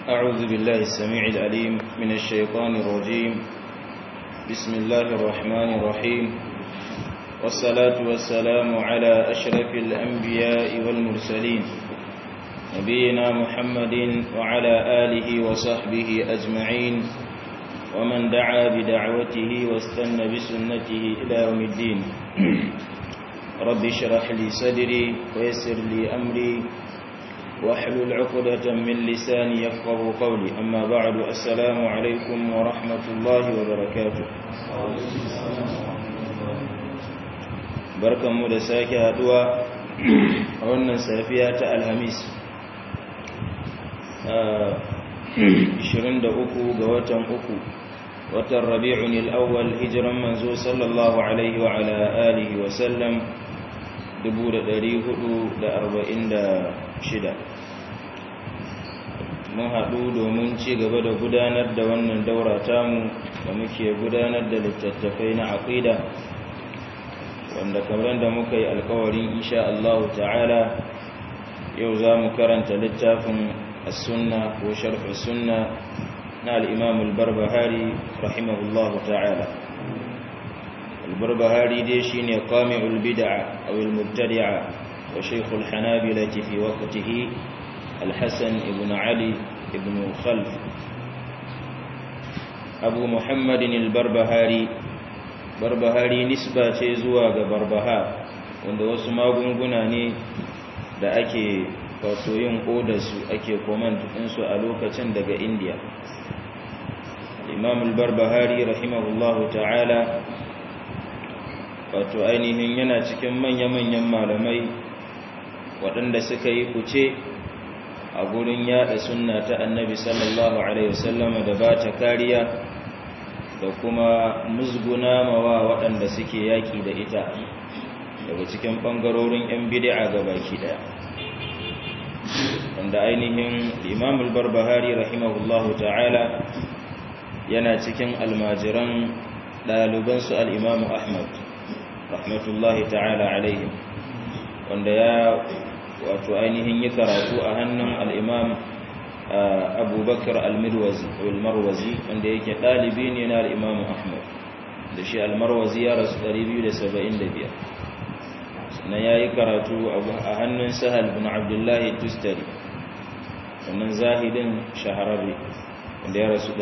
أعوذ بالله السميع العليم من الشيطان الرجيم بسم الله الرحمن الرحيم والصلاة والسلام على أشرف الأنبياء والمرسلين نبينا محمد وعلى آله وصحبه أجمعين ومن دعا بدعوته واستنى بسنته إلى يوم الدين رب اشرح لي صدري ويسر لي أمري واحلل عقدة من لساني يفقه قولي أما بعد السلام عليكم ورحمة الله وبركاته barkanmu da sake haduwa a wannan safiya ta alhamis 23 ga watan uku watan rabi'un al'awwal hijiran manzo sallallahu alaihi wa ala alihi wa sallam 446 mun haɗu domin ci gaba da gudanar da wannan daura tamu da muke gudanar da littattafai na aqida wanda kamar da muka yi alkawarin insha Allah ta'ala yau za mu karanta littafin as-sunna ko sharh as-sunna na al-imam al-barbahari rahimahullahu ta'ala al-barbahari dai shine qami'ul bid'a aw al-mubtadi'a wa shaykh al-hanabila fi waqtihi al-hasan ibn ali ibn khalf abu muhammadin al-barbahari barbahari nisba ce zuwa ga barbaha wanda wasu magunguna ne da ake wato yin su ake komand ɗinsu a lokacin daga indiya imam al-barbahari rahimahullahu ta'ala wato ainihin yana cikin manya-manyan malamai waɗanda suka yi kuce a gurin yada sunna ta annabi sallallahu alaihi wasallama da ba ta kariya da kuma musguna mawa waɗanda suke yaƙi da ita daga cikin ɓangarorin 'yan bidi'a ga baki ɗaya wanda ainihin imamul barbahari rahimahullahu ta'ala yana cikin almajiran ɗalibansu al'imamu ahmad rahmatullahi ta'ala alaihim wanda ya wato ainihin yi karatu a hannun al'imam abubakar al-marwazi wanda yake ɗalibi ne na al'imamu ahmad da shi al-marwazi ya rasu 275 sannan ya yi karatu a hannun sahal bin abdullahi tustari wannan zahidin shahararri wanda ya rasu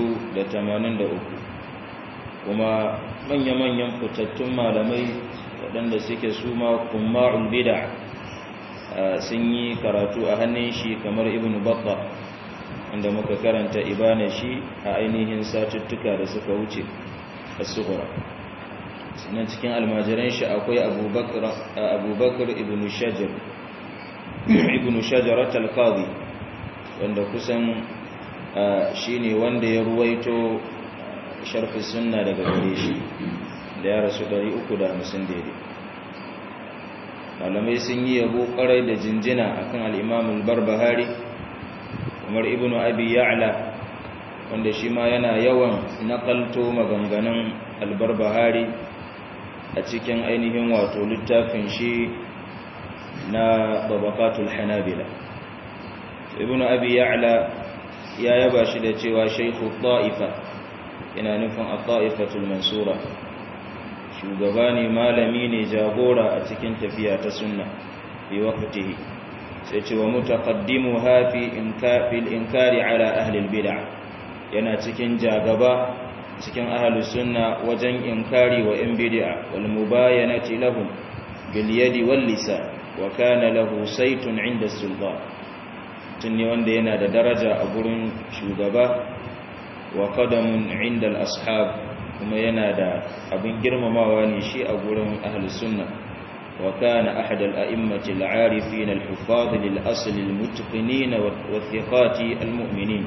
283 kuma manya-manyan fitattun malamai waɗanda suke suma kumma'ul bida sun yi karatu a hannun shi kamar ibn batta wanda muka karanta ibana shi a ainihin satuttuka da suka wuce a suhura sannan cikin almajiran shi akwai abubakar ibn shajar ibn shajarat al-qadi wanda kusan shi ne wanda ya ruwaito sharfi sunna daga gare shi da ya rasu 350 daidai malamai sun yi yabo kwarai da jinjina akan al-imam al-barbahari kamar ibn abi ya'la wanda shi ma yana yawan nakalto maganganun al-barbahari a cikin ainihin wato littafin shi na babakatul hanabila ibn abi ya'la ya yaba shi da cewa shaykhu ta'ifa ina nufin at-ta'ifatul mansura shugaba ne malami ne jagora a cikin tafiya ta sunna fi waqtihi sai ce wa mutaqaddimu hafi inkafil inkari ala ahli al-bid'ah yana cikin jagaba cikin ahli sunna wajen inkari wa in bid'a wal mubayanati lahum bil yadi wal lisan wa kana lahu saytun 'inda sultan tunni wanda yana da daraja a gurin shugaba wa qadamun 'inda al-ashab kuma yana da abin girmamawa ne shi a gurin ahli sunna wa kana ahad al-a'immati al-'arifin al-huffaz lil-asl al-mutqinin wa thiqati al-mu'minin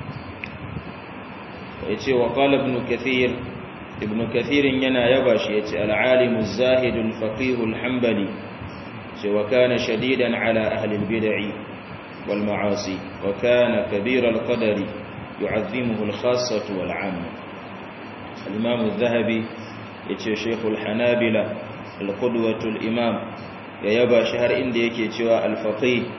yace wa qala ibn kathir ibn kathir yana yaba shi yace al-'alim az-zahid al-faqih al-hanbali ce wa kana shadidan ala ahli al-bid'i wal ma'asi wa kana kabir al-qadari yu'azzimuhu al-khassah wal-'ammah الإمام الذهبي يتشي شيخ الحنابلة القدوة الإمام يبا شهر إندي يكي تشوى الفقيه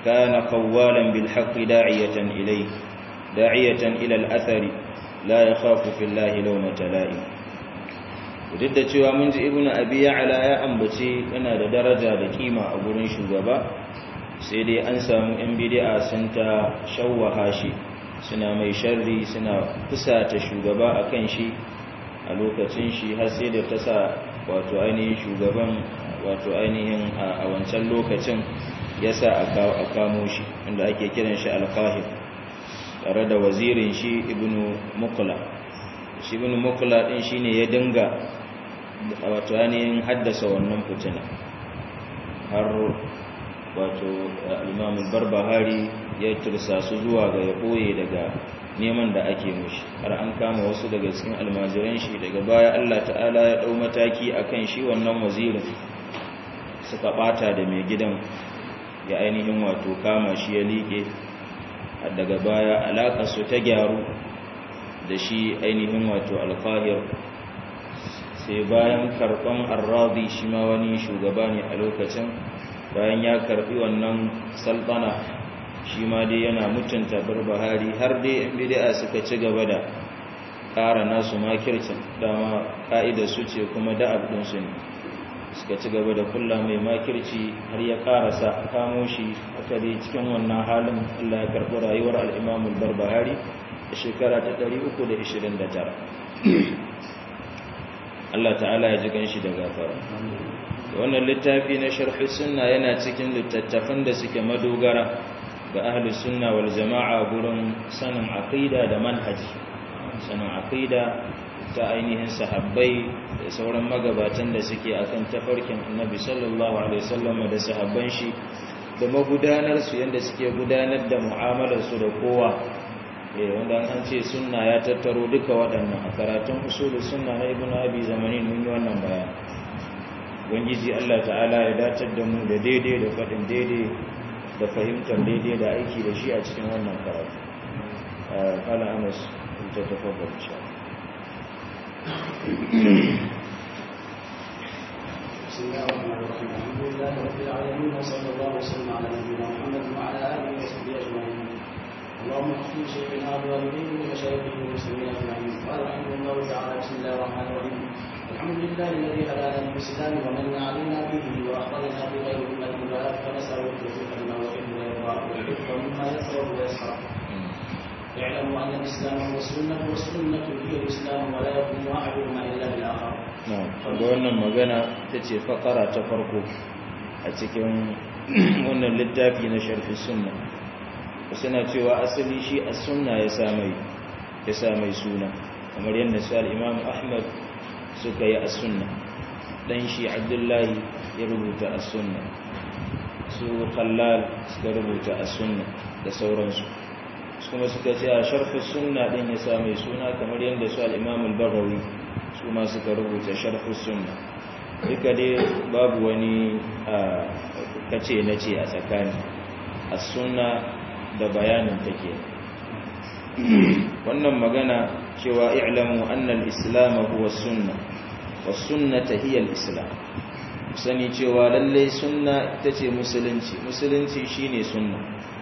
kana qawwalan bil haqqi da'iyatan ilayhi da'iyatan ila al athari la yakhafu fillahi lawmata la'im duk da cewa mun ji ibnu abi ya'la ya ambace yana da daraja da kima a gurin shugaba sai dai an samu yan bid'a sun ta shawwaha shi suna mai sharri suna fusata shugaba akan shi a lokacin shi har sai da ta sa wato ainihin shugaban wato ainihin a wancan lokacin ya sa a kamo shi inda ake kiran shi alkahir tare da wazirin shi ibnu mukula shi ibnu mukula din shine ya dinga wato ainihin haddasa wannan fitina har wato imam barbahari ya tursa su zuwa ga ya ɓoye daga neman da ake mushi har an kama wasu daga cikin almajiran shi daga baya Allah ta'ala ya ɗau mataki akan shi wannan wazirin suka ɓata da mai gidan ya ainihin wato kama shi ya liƙe daga baya alaƙa su ta gyaru da shi ainihin wato alfahir sai bayan karɓan arrazi shi ma wani shugaba ne a lokacin bayan ya karɓi wannan saltana shi ma dai yana mutunta barbahari har dai yan bid'a suka ci gaba da ƙara nasu makircin dama ka'idar su ce kuma da'ab ɗinsu ne suka ci gaba da kulla mai makirci har ya ƙarasa kamo shi aka dai cikin wannan halin Allah ya karɓi rayuwar al'imamul barbahari a shekara ta 329 Allah ta'ala ya ji ganshi da gafara wannan littafi na sharhi sunna yana cikin littattafan da suke madogara ga ahli sunna wal jama'a gurin sanin aqida da manhaji sanin aqida ta ainihin sahabbai da sauran magabatan da suke akan tafarkin annabi sallallahu alaihi wasallam da sahabban shi da magudanar su yanda suke gudanar da mu'amalar su da kowa eh wanda an ce sunna ya tattaro duka waɗannan a karatun usul sunna na ibnu abi zamanin mun yi wannan bayan ubangiji Allah ta'ala ya datar da mu da daidai da faɗin daidai da fahimtar daidai da aiki da shi a cikin wannan karatu kala anas ta tafabbar insha بسم الله الرحمن الرحيم الحمد لله رب العالمين وصلى الله وسلم على نبينا محمد وعلى اله وصحبه اجمعين اللهم اغفر شيخنا والوالدين ومشايخه والمسلمين اجمعين قال رحمه الله تعالى بسم الله الرحمن الرحيم الحمد لله الذي هدانا للاسلام ومن علينا به واخبرنا بغير امه المبارك فنساله التوفيق لما يحب ويرضى والحفظ مما يكره ويسخر اعلموا ان الاسلام هو السنه والسنه هي الاسلام ولا يقوم احدهما الا بالاخر ga wannan magana ta ce fakara ta farko a cikin wannan littafi na sharfi sunna suna cewa asali shi a sunna ya samai suna kamar yadda su al'imam ahmad suka yi a sunna dan shi abdullahi ya rubuta a sunna su khallal suka rubuta a sunna da sauransu kuma suka ce a sharfi sunna din ya samai suna kamar yadda su al'imam al-bagawi su ma suka rubuta sharfi sunna duka dai babu wani kace na ce a tsakani a sunna da bayanin take wannan magana cewa i'lamu anna al-islam huwa sunna was sunnata hiya al-islam sani cewa lalle sunna ita ce musulunci musulunci shine sunna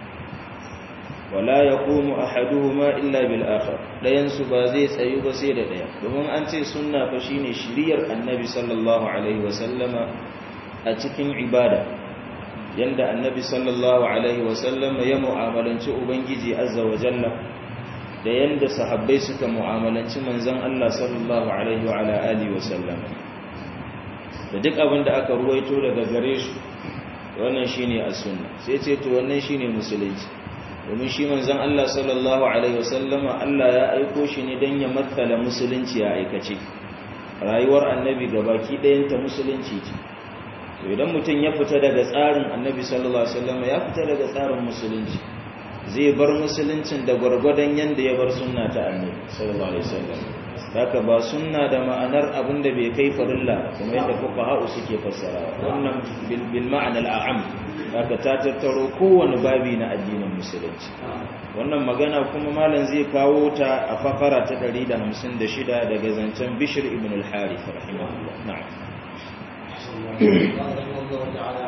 wala yaqumu ahaduhuma illa bil akhar dayan su ba zai tsayu ba sai da daya domin an ce sunna fa shine shiriyar annabi sallallahu alaihi wasallama a cikin ibada yanda annabi sallallahu alaihi wasallam ya mu'amalanci ubangiji azza wa jalla da yanda sahabbai suka mu'amalanci manzon Allah sallallahu alaihi wa ala alihi wasallam da duk abin da aka ruwaito daga gare su wannan shine as-sunna sai ce to wannan shine musulunci domin shi manzon Allah sallallahu alaihi wasallam Allah ya aiko shi ne dan ya matsala musulunci ya aikace rayuwar annabi gabaki ɗayanta musulunci ce idan mutum ya fita daga tsarin annabi sallallahu alaihi wasallam ya fita daga tsarin musulunci zai bar musuluncin da gwargwadon yanda ya bar sunna ta annabi sallallahu alaihi wasallam haka ba sunna da ma'anar abin da bai kai farilla kuma yadda fuqaha suke fassara wannan bil bil ma'ana al'am haka ta tattaro kowane babi na addinin musulunci wannan magana kuma malam zai kawo ta a fakara ta 156 daga zancen bishr ibn al-harith rahimahullah na'am قال رحمه الله تعالى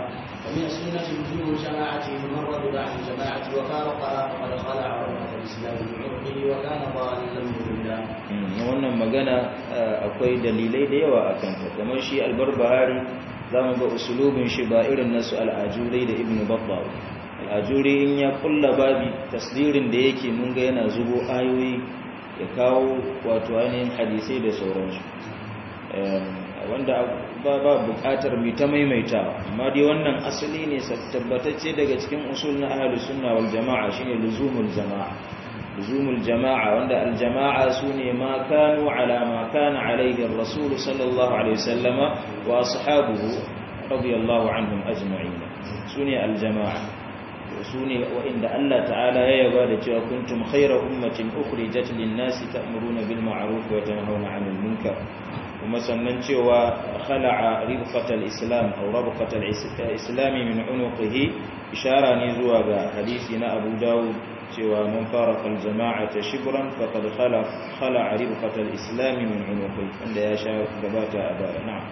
ومن السنة لزوم الجماعة فمن رد عن الجماعة وفارقها فقد خلع عروة الإسلام بعرقه وكان ضالا مضلا. wannan magana akwai dalilai da yawa a kanta kamar shi albarbahari za mu ga usulubin shi ba irin nasu al'ajurai da ibn babba al'ajuri in ya kulla babi tasdirin da yake mun ga yana zubo ayoyi ya kawo wato ainihin hadisai da sauransu wanda ba ba bukatar mai ta maimaitawa amma dai wannan asali ne tabbatacce daga cikin usul na ahlus sunna wal jama'a shine luzumul jama'a luzumul jama'a wanda al jama'a sune ma kanu ala ma kana alayhi ar-rasul sallallahu alaihi wasallama wa ashabuhu radiyallahu anhum ajma'in sune al jama'a sune wa'inda Allah ta'ala ya yaba da cewa kuntum khayra ummatin ukhrijat lin-nasi ta'muruna bil ma'ruf wa tanhauna 'anil munkar kuma sannan cewa khala'a ribqatal islam aw rabqatal islami min unuqihi ishara ne zuwa ga hadisi na Abu Dawud cewa man farqa al jama'ata shibran faqad khala khala'a ribqatal islami min unuqihi wanda ya sha gabata a baya na'am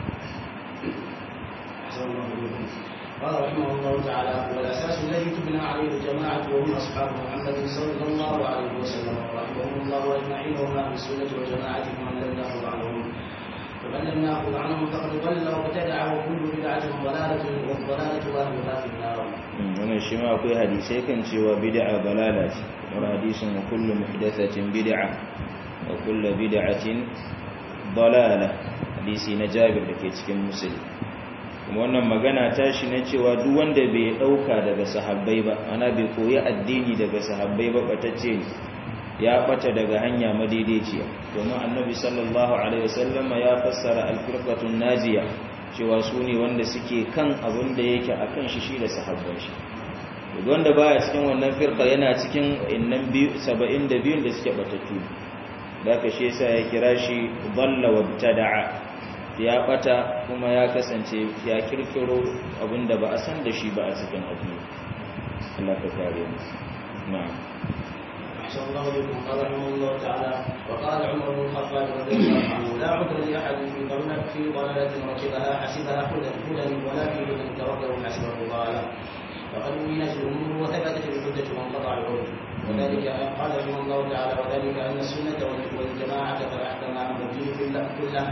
قال رحمه الله تعالى والاساس الذي تبنى عليه الجماعه وهم اصحاب محمد صلى الله عليه وسلم رحمهم الله اجمعين وهم اهل السنه والجماعه ومن لم ياخذ عنهم ومن لم ياخذ عنهم فقد ضل وابتدع وكل بدعه ضلاله والضلاله اهلها في النار. wannan shi ma akwai hadisai kan cewa bid'a balala ce kamar hadisin wa kullu muhdathatin bid'a wa kullu bid'atin dalala hadisi na Jabir da ke cikin Muslim kuma wannan magana tashi na cewa duk wanda bai dauka daga sahabbai ba ana bai koyi addini daga sahabbai ba batacce ne ya bata daga hanya madaidaiciya domin annabi sallallahu alaihi wasallam ya fassara alfirqatun najiya cewa su ne wanda suke kan abin da yake akan shi shi da sahabban shi duk wanda baya cikin wannan firqa yana cikin innan 72 da suke batattu da ka shi yasa ya kira shi dalla wabtada'a ya bata kuma ya kasance ya kirkiro abinda ba a san da shi ba a cikin addini Allah ka kare mu na'am أحسن الله بكم قال رحمه الله تعالى وقال عمر بن الخطاب رضي الله عنه لا عذر لأحد في ضلالة في ضلالة ركبها حسبها هدى هدى ولا في هدى تركه حسبه ضلالة فقد بينت الأمور وثبتت الحجة وانقطع العذر وذلك قال رحمه الله تعالى وذلك أن السنة والجماعة قد أحكمها الدين كله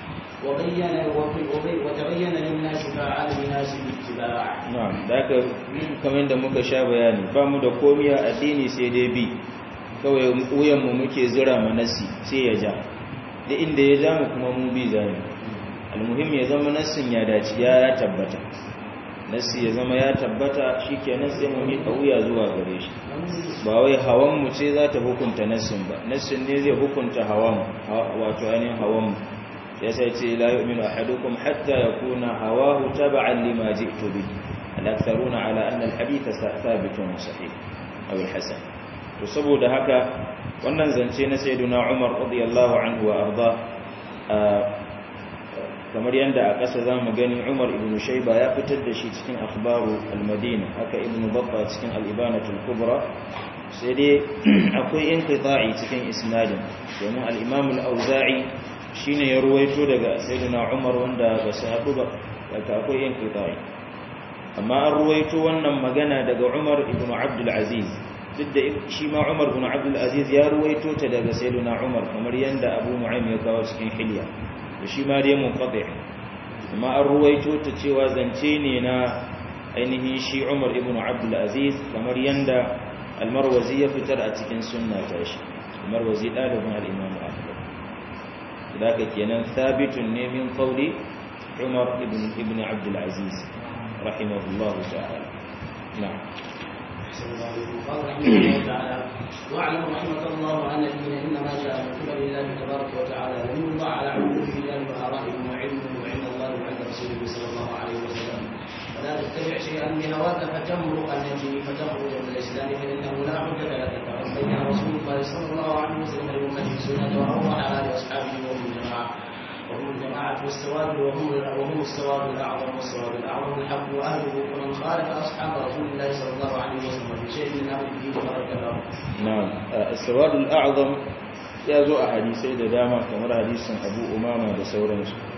وبين وتبين للناس فعل الناس الاتباع na'am daga kamar da muka sha bayani ba mu da komiya addini sai dai bi kawai wuyan mu muke zira manasi sai ya ja da inda ya ja mu kuma mu bi zani almuhim ya zama nassin ya dace ya tabbata nassi ya zama ya tabbata shikenan sai mu mika wuya zuwa gare shi ba wai hawan mu ce za ta hukunta nassin ba nassin ne zai hukunta hawan wato ainihin hawan mu ya sai ce la yu'minu ahadukum hatta yakuna hawahu tab'an lima ji'tu bihi al-aktharuna ala anna al-hadith thabitun sahih aw al-hasan to saboda haka wannan zance na sayyiduna Umar radiyallahu anhu wa arda kamar yanda a ƙasa zamu gani Umar ibn Shayba ya fitar da shi cikin akhbaru al-Madina haka ibn Battah cikin al-Ibanatul Kubra sai dai akwai inqita'i cikin isnadin domin al-Imam al-Auza'i shine ya ruwaito daga sayyidina Umar wanda ba su haɗu ba daga akwai yin qita'i amma an ruwaito wannan magana daga Umar ibn Abdul Aziz duk da shi ma Umar ibn Abdul Aziz ya ruwaito ta daga sayyidina Umar kamar yanda Abu Nu'aym ya kawo cikin Hilya da shi ma dai munqati amma an ruwaito ta cewa zance ne na ainihin shi Umar ibn Abdul Aziz kamar yanda Al-Marwazi ya fitar a cikin sunna ta shi Al-Marwazi dalibin al-Imam Ahmad ذاك كينان ثابت من قول عمر ابن ابن عبد العزيز رحمه الله تعالى نعم قال رحمه الله تعالى واعلم رحمك الله ان الدين انما جاء من قبل الله تبارك وتعالى لم يوضع على عقول رجال وارائهم وعلمهم وعند الله وعند رسوله صلى الله عليه وسلم ولا تتبع شيئا بهواك فتمرق النجم فتخرج من الاسلام فانه لا حجه لك فبين رسول الله صلى الله عليه وسلم لامته السنه واوضح على اصحابه وهم الجماعه وهم الجماعة والسواد وهم وهم السواد الأعظم والسواد الأعظم الحق وأهله ومن خالف أصحاب رسول الله صلى الله عليه وسلم في شيء من أمر الدين فقد كفر. نعم السواد الأعظم ya zo a hadisai da dama kamar hadisin abu umama da sauransu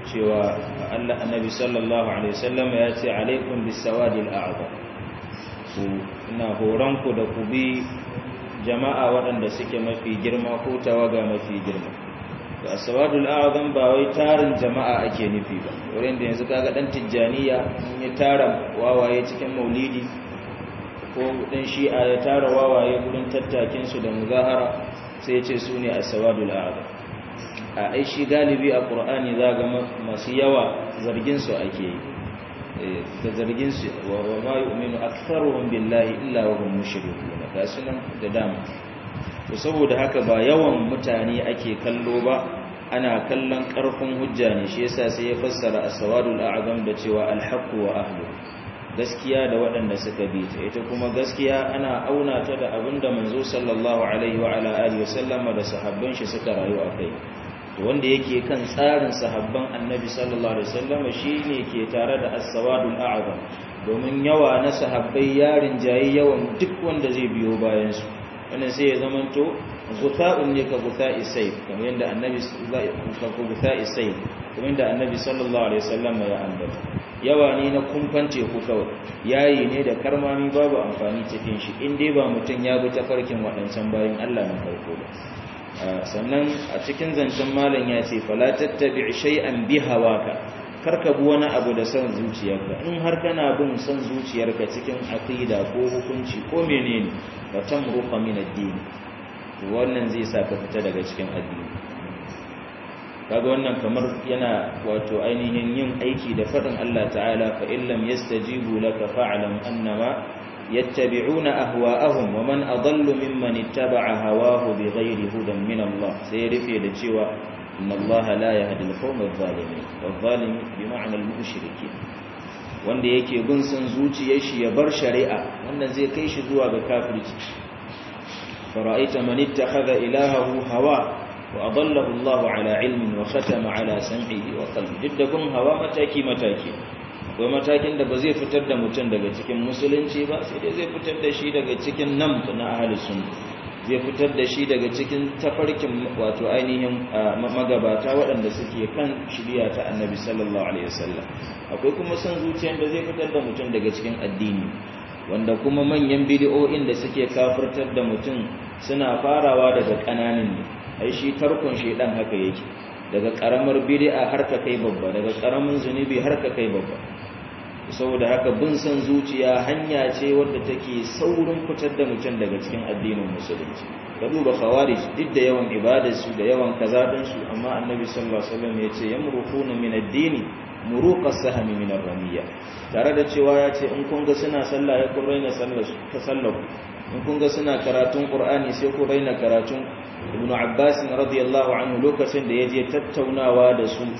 cewa Allah annabi sallallahu alaihi wasallam ya ce alaikum bisawadil a'zam ku ina horon ku da ku bi jama'a waɗanda suke mafi girma ko tawaga mafi girma to as-sawadul a'zam ba wai tarin jama'a ake nufi ba wurin da yanzu kaga dan tijjaniya in ya tara wawaye cikin maulidi ko dan shi'a ya tara wawaye gurin tattakin su da muzahara sai ya ce su ne as-sawadul a'zam a ai shi galibi a qur'ani zaga masu yawa zargin su ake yi da zargin su wa ma yu'minu aktharuhum billahi illa wa hum mushrikun ga sunan da dama to saboda haka ba yawan mutane ake kallo ba ana kallon karfin hujja ne shi yasa sai ya fassara as-sawadul a'zam da cewa al-haqqu wa ahlu gaskiya da waɗanda suka bi ta ita kuma gaskiya ana auna ta da abinda manzo sallallahu alaihi wa ala alihi wa sallama da sahabban shi suka rayu a kai to wanda yake kan tsarin sahabban annabi sallallahu alaihi wasallam shine ke tare da as-sawadul a'zam domin yawa na sahabbai yarin jayi yawan duk wanda zai biyo bayan su wannan sai ya zamanto guta'un ne ka guta'i sayf kamar yadda annabi ka guta'i sayf kamar yadda annabi sallallahu alaihi wasallam ya ambata yawa ne na kumfan teku kawai yayi ne da karmami babu amfani cikin shi in dai ba mutum ya bi tafarkin waɗancan bayan Allah na farko ba sannan a cikin zancen malam ya ce fala tattabi shay'an bi hawaka karka bi wani abu da son zuciyarka in har kana bin son zuciyarka cikin aqida ko hukunci ko menene wa tamruqa min ad-din wannan zai sa ka fita daga cikin addini kaga wannan kamar yana wato ainihin yin aiki da fadin Allah ta'ala fa illam yastajibu laka fa'lam annama يتبعون أهواءهم ومن أضل ممن اتبع هواه بغير هدى من الله سيرفي لجوا إن الله لا يهدي القوم الظالمين والظالم بمعنى المشركين wanda yake bin san zuciyar shi ya bar shari'a wannan zai kai shi zuwa ga kafirci fara'aita man ittakhadha ilahahu hawa wa adallahu Allahu ala ilmin wa khatama ala sam'ihi wa qalbi duk da bin hawa mataki mataki akwai matakin da ba zai fitar da mutum daga cikin musulunci ba sai dai zai fitar da shi daga cikin nan na ahli sunna zai fitar da shi daga cikin tafarkin wato ainihin magabata waɗanda suke kan shirya ta annabi sallallahu alaihi wasallam akwai kuma son zuciyar da zai fitar da mutum daga cikin addini wanda kuma manyan bidiyo'in da suke kafirtar da mutum suna farawa daga ƙananan ne ai shi tarkon shedan haka yake daga karamar bid'a har ka kai babba daga karamin zunubi har ka kai babba saboda haka bin san zuciya hanya ce wadda take saurin fitar da mutum daga cikin addinin musulunci ka duba khawarij duk da yawan ibadar su da yawan kazadin su amma annabi sallallahu alaihi wasallam yace yamruquna min ad-dini muruqa sahmi min ar-ramiyya tare da cewa yace in kun ga suna sallah ya kun raina sallar su ta sallar in kun ga suna karatun qur'ani sai ku raina karatun ibn abbas radiyallahu anhu lokacin da yaje tattaunawa da su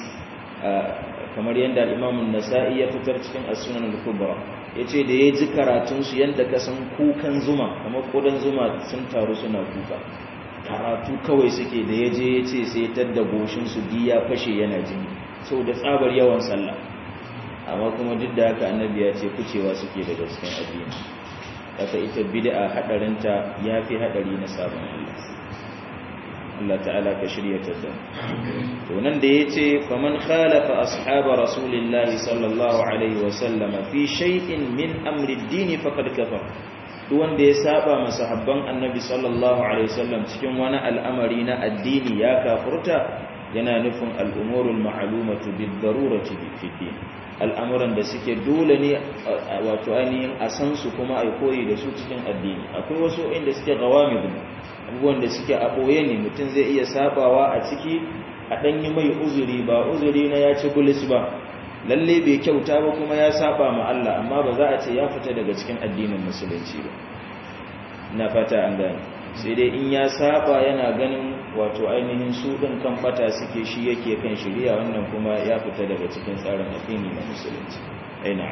kamar yadda al-imam an-nasa'i ya fitar cikin as-sunan al-kubra yace da yaji karatun su yanda ka san kukan zuma kamar kodan zuma sun taru suna kuka karatu kawai suke da yaje yace sai tadda goshin su diya fashe yana jini saboda tsabar yawan sallah amma kuma duk da haka annabi ya ce kucewa suke daga cikin addini haka ita bid'a hadarinta yafi hadari na sabon Allah Allah ta'ala ka shirya ta da to nan da yace faman khalafa ashab rasulillahi sallallahu alaihi wa sallama fi shay'in min amri ad-din faqad kafar duk wanda ya saba masahabban annabi sallallahu alaihi wasallam cikin wani al'amari na addini ya kafurta yana nufin al'umurul ma'lumatu bid-darurati fi din al'amuran da suke dole ne wato ainihin a san su kuma a koyi da su cikin addini akwai wasu inda suke gawamid abubuwan da suke a ɓoye ne mutum zai iya sabawa a ciki a ɗanyi mai uzuri ba uzuri na ya ci bulis ba lalle bai kyauta ba kuma ya saba ma Allah amma ba za a ce ya fita daga cikin addinin musulunci ba na fata an gane sai dai in ya saba yana ganin wato ainihin su ɗin kan fata suke shi yake kan shirya wannan kuma ya fita daga cikin tsarin addini na musulunci aina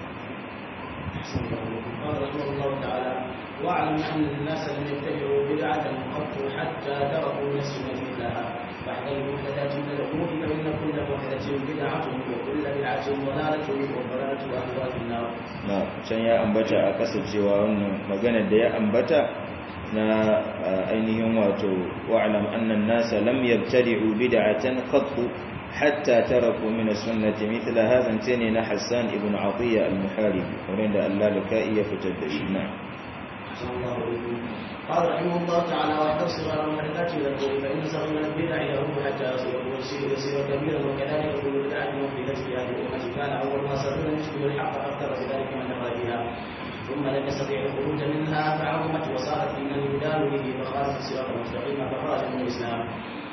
واعلم ان الناس لم يتبعوا بدعه قط حتى تركوا من السنه مثلها فاحذر المحدثات من الامور فان كل محدثه بدعه وكل بدعه ضلاله والضلاله اهواء النار. نعم can ya ambata a kasancewa wannan maganar da ya ambata na ainihin wato wa'lam anna an-nasa lam yabtadi'u bid'atan qat hatta taraku min as-sunnati mithla hadha tani na Hassan ibn Atiyya al-Muharibi wanda Allah laka iya fitar da shi na قال رحمه الله تعالى ويحتصر على المحدثات من القول فإن صغير البدع يهوب حتى يصير يصير يصير كبيرا وكذلك كل بدعة محدثة في هذه الأمة كان أول ما صغير يشبه الحق أكثر بذلك من دخل فيها ثم لم يستطيع الخروج منها فعظمت وصارت من الجدال به فخالف الصراط المستقيم فخرج من الإسلام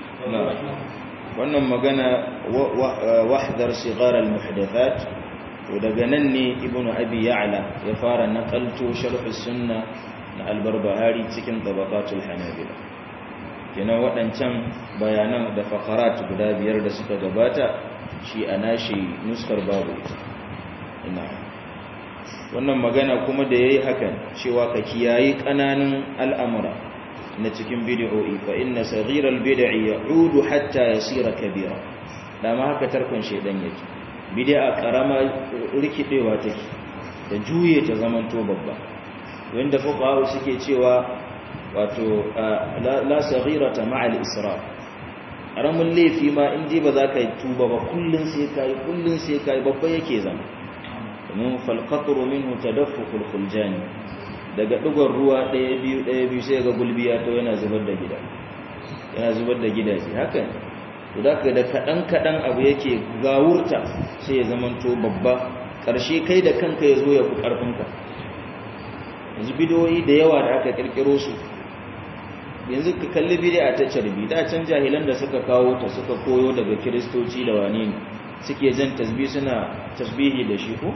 wannan magana wahdar sigar al-muhdathat to daga nan ne ibnu abi ya'la ya fara naqalto sharh sunna na al-barbahari cikin tabaqatul hanabila kenan waɗancan bayanan da faqarat guda biyar da suka gabata shi anashi nuskar babu ina wannan magana kuma da yayi hakan cewa ka kiyayi kananan al'amura na cikin bid'o'i fa inna saghiral bid'i ya'udu hatta yasira kabira dama haka tarkon shedan yake bid'a karama rikidewa take da juye ta zaman to babba wanda fuqaha suke cewa wato la saghirata ma'al israf karamin laifi ma in dai ba za ka yi tuba ba kullun sai kai kullun sai kai babba yake zama domin fal qatru minhu tadaffukul khuljani daga ɗigon ruwa ɗaya biyu ɗaya biyu sai ga gulbiya to yana zubar da gida yana zubar da gidaje haka ne to da ka da kaɗan kaɗan abu yake gawurta sai ya zama to babba ƙarshe kai da kanka ya zo ya fi ƙarfinka yanzu bidiyoyi da yawa da aka ƙirƙiro su yanzu ka kalli bidiya ta carbi da can jahilan da suka kawo ta suka koyo daga kiristoci da wane ne suke jan tasbih suna tasbihi da shi ko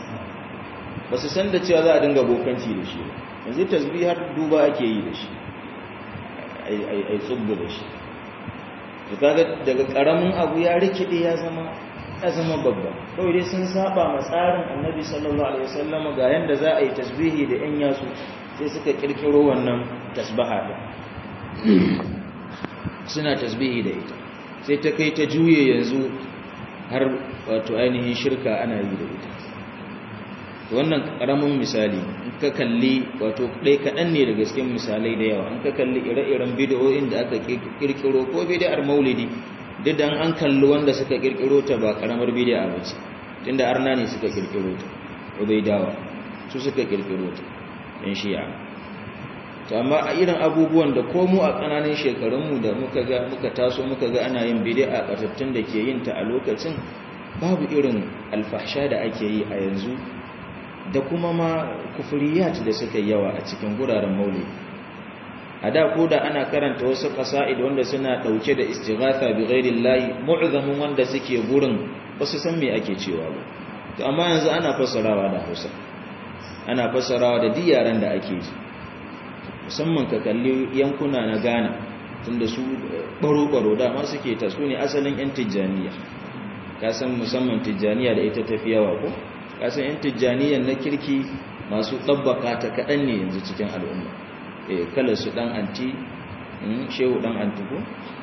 ba su san da cewa za a dinga bokanci da shi yanzu tasbih har duba ake yi da shi ai tsubbu da shi to kaga daga karamin abu ya rikide ya zama ya zama babba kawai dai sun saba ma tsarin annabi sallallahu alaihi wasallam ga yanda za a yi tasbihi da yan yasu sai suka kirkiro wannan tasbaha din suna tasbihi da ita sai ta kai ta juye yanzu har wato ainihin shirka ana yi da ita wannan karamin misali in ka kalli wato ɗai kaɗan ne daga cikin misalai da yawa in ka kalli ire-iren bidiyoyin da aka kirkiro ko bidiyar maulidi duk da an kalli wanda suka kirkiro ta ba karamar bidiya ba ce tunda arna ne suka kirkiro ta ubaidawa su suka kirkiro ta yan shi'a to amma a irin abubuwan da ko mu a ƙananan shekarunmu da muka ga muka taso muka ga ana yin bidi'a a ƙatattun da ke yin ta a lokacin babu irin alfahsha da ake yi a yanzu da kuma ma kufuriyat da suka yawa a cikin guraren maulidi a da ko da ana karanta wasu qasa'id wanda suna dauke da istighatha bi ghairillahi mu'zamun wanda suke gurin ba su san me ake cewa ba to amma yanzu ana fassarawa da Hausa ana fassarawa da diyaran da ake ji musamman ka kalli yankuna na Ghana tunda su baro baro da ma suke ta su ne asalin yan tijjaniya ka san musamman tijjaniya da ita tafi yawa ko kasan yan tijjaniyan na kirki masu ɗabbaka ta kaɗan ne yanzu cikin al'umma e kalar su ɗan anti shehu ɗan anti ko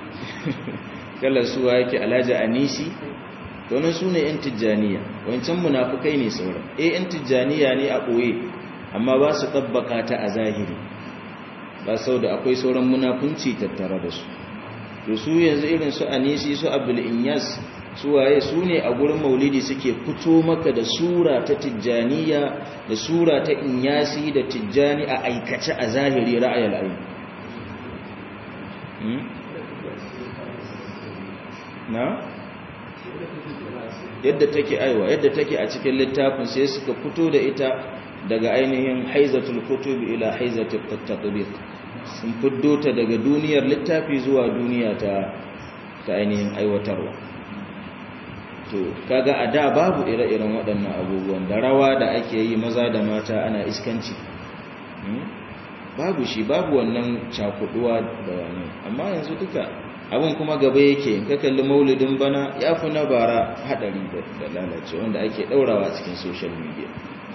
kalar su wa yake alhaji anisi domin su ne yan tijjaniya wancan munafukai ne sauran e yan tijjaniya ne a ɓoye amma ba su ɗabbaka ta a zahiri ba sau da akwai sauran munafunci tattare da su to su yanzu irin su anisi su abdul inyas suwaye su ne a gurin maulidi suke fito maka da sura ta tijjaniya da sura ta inyasi da tijjani a aikace a zahiri ra'ayar ayi na yadda take aiwa yadda take a cikin littafin sai suka fito da ita daga ainihin haizatul kutubi ila haizatul tatbiq sun fiddo ta daga duniyar littafi zuwa duniya ta ta ainihin aiwatarwa to kaga a da babu ire-iren waɗannan abubuwan da rawa da ake yi maza da mata ana iskanci babu shi babu wannan cakuduwa da wani amma yanzu duka abin kuma gaba yake in ka kalli maulidin bana ya fi na bara haɗari da lalace wanda ake ɗaurawa cikin social media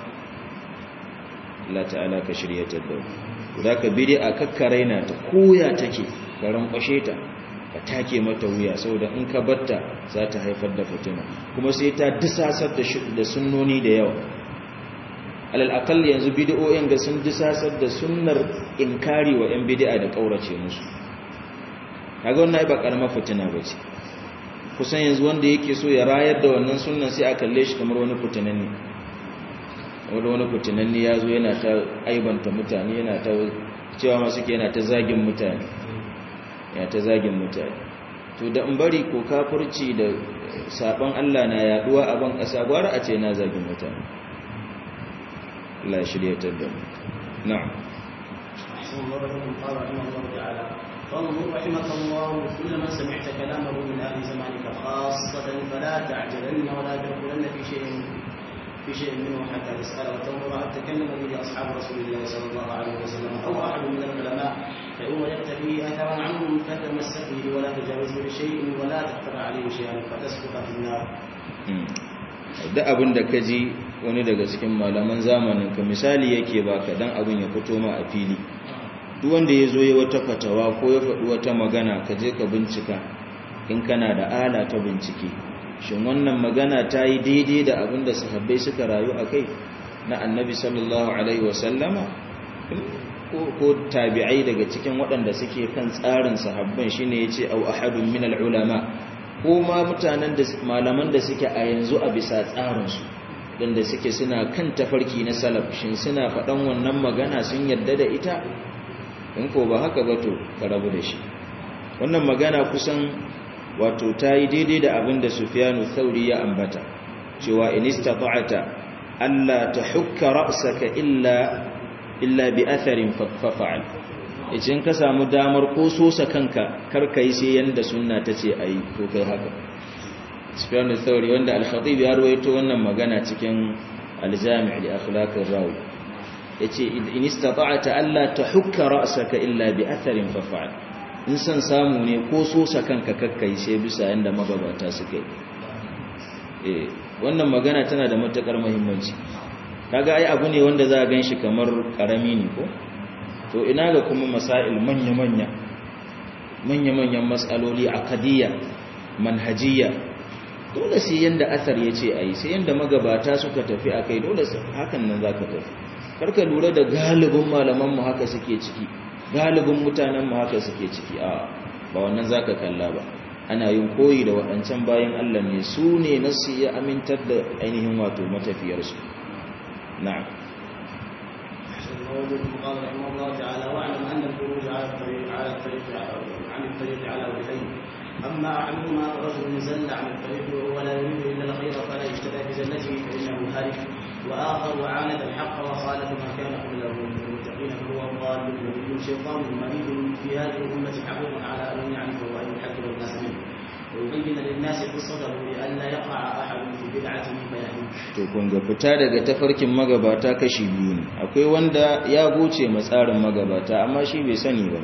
Allah ta'ala ka shirya ta da za ka bidi a kakkaraina ta koya take ka rankwashe ta ka take mata wuya saboda in ka batta za ta haifar da fitina kuma sai ta disasar da sunnoni da yawa alal akal yanzu bid'o'in ga sun disasar da sunnar inkari wa yan bid'a da kaurace musu kaga wannan ba karamar fitina bace kusan yanzu wanda yake so ya rayar da wannan sunnan sai a kalle shi kamar wani fitinanne wanda wani fitinanne ya zo yana ta aibanta mutane yana ta cewa masu ke yana ta zagin mutane yana ta zagin mutane to da in bari ko kafurci da sabon Allah na yaduwa a ban kasa gwara a ce na zagin mutane Allah shirya ta da mu na'am أحسن الله لكم قال رحمه الله تعالى فانظر رحمك الله كل من سمعت كلامه من أهل زمانك خاصة فلا تعجلن ولا تدخلن في شيء في شيء منه حتى تسأل وتنظر هل تكلم به أصحاب رسول الله صلى الله عليه وسلم أو أحد من العلماء فإن وجدت فيه أثرا عنهم فتمسك به ولا تجاوزه بشيء ولا تقترع عليه شيئا فتسقط في النار. da abin da ka ji wani daga cikin malaman zamanin ka misali yake baka dan abin ya fito ma a fili duk wanda ya zo ya wata fatawa ko ya faɗi wata magana ka je ka bincika in kana da ala ta bincike shin wannan magana ta yi daidai da abin da sahabbai suka rayu a kai na annabi sallallahu alaihi wasallama ko tabi'ai daga cikin waɗanda suke kan tsarin sahabban shine yace au ahadun min ulama ko ma mutanen da malaman da suke a yanzu a bisa tsarin su dan da suke suna kan tafarki na salaf shin suna faɗan wannan magana sun yarda da ita in ko ba haka ba to ka rabu da shi wannan magana kusan wato ta yi daidai da abin da sufiyanu thauri ya ambata cewa in istata'ata alla tahukka ra'saka illa illa bi atharin fafa'al idan ka samu damar ko sosa kanka kar kai sai yanda sunna tace ayi to kai haka sufiyanu thauri wanda al-khatib ya rawaito wannan magana cikin al-jami' li akhlaq ar-rawi yace in istata'ata alla tahukka ra'saka illa bi atharin fafa'al in san samu ne ko sosa kanka kakkai sai bisa yanda magabata suka yi wannan magana tana da matakar muhimmanci kaga ai abu ne wanda za a ganshi kamar karami ne ko to ina ga kuma masail manya-manya manya-manyan mas'aloli aqdiyya manhajiyya dole sai yanda asar yace ai sai yanda magabata suka tafi akai dole hakan nan zaka tafi karka lura da galibin malaman mu haka suke ciki galibin mutanen mu haka suke ciki a ba wannan zaka kalla ba ana yin koyi da waɗancan bayan Allah ne su ne nasu ya amintar da ainihin wato matafiyarsu na'am قال رحمه الله تعالى واعلم ان الخروج على الطريق على الطريق عن الطريق على وجهين اما احدهما رجل زل عن الطريق وهو لا يريد الا الخير فلا يهتدى بزلته فانه هالك واخر عاند الحق وخالف ما كان قبله من المتقين فهو ضال وكل شيطان مريض في هذه الامه حقيق على ان يعرفه وان يحذر الناس منه ويبين للناس قصته لئلا يقع احد في بدعته فيهلك to kun ga fita daga tafarkin magabata kashi biyu ne akwai wanda ya goce matsarin magabata amma shi bai sani ba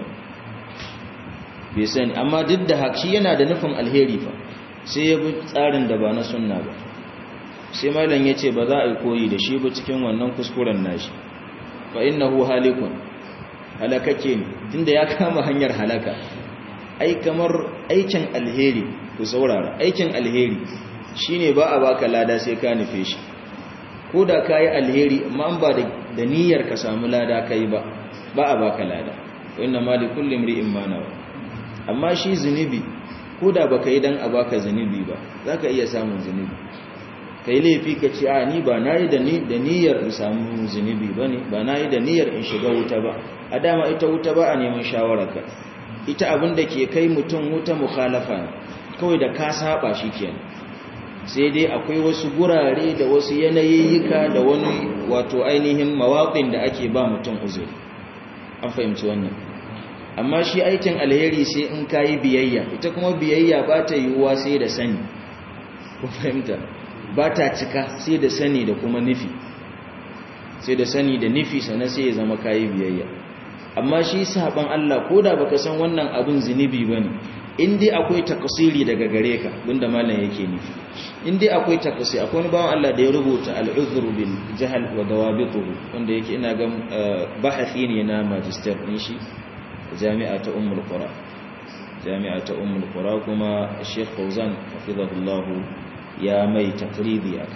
bai sani amma duk da haka shi yana da nufin alheri fa sai ya bi tsarin da ba na sunna ba sai malam ya ce ba za a yi koyi da shi ba cikin wannan kuskuren nashi fa innahu halikun halakake ne tunda ya kama hanyar halaka ai kamar aikin alheri ku saurara aikin alheri shine ba a baka lada sai ka nufe shi ko da kayi alheri amma ba da niyyar ka samu lada kai ba ba a baka lada inna ma li kulli imri'in ma nawa amma shi zunubi ko da baka yi dan a baka zunubi ba zaka iya samun zunubi kai laifi ka ce a ni ba nayi da ni da niyyar in samu zunubi bane ba nayi da niyyar in shiga wuta ba a dama ita wuta ba a neman shawararka ita abin da ke kai mutum wuta mukhalafa ne kawai da ka saba shi kenan sai dai akwai wasu gurare da wasu yanayiyyika da wani wato ainihin mawaƙin da ake ba mutum uzuri an fahimci wannan amma shi aikin alheri sai in kayi biyayya ita kuma biyayya ba ta yiwuwa sai da sani ku fahimta ba ta cika sai da sani da kuma nufi sai da sani da nufi sannan sai ya zama kayi biyayya amma shi saban Allah ko da baka san wannan abin zunubi bane in dai akwai takasiri daga gare ka bunda malam yake nufi in dai akwai takasiri akwai wani bawan Allah da ya rubuta al-uzru bil jahl wa dawabituhu wanda yake ina ga bahathi ne na magister din shi jami'a ta ummul qura jami'a ta ummul qura kuma Sheikh Fauzan hafizahullah ya mai takribi akai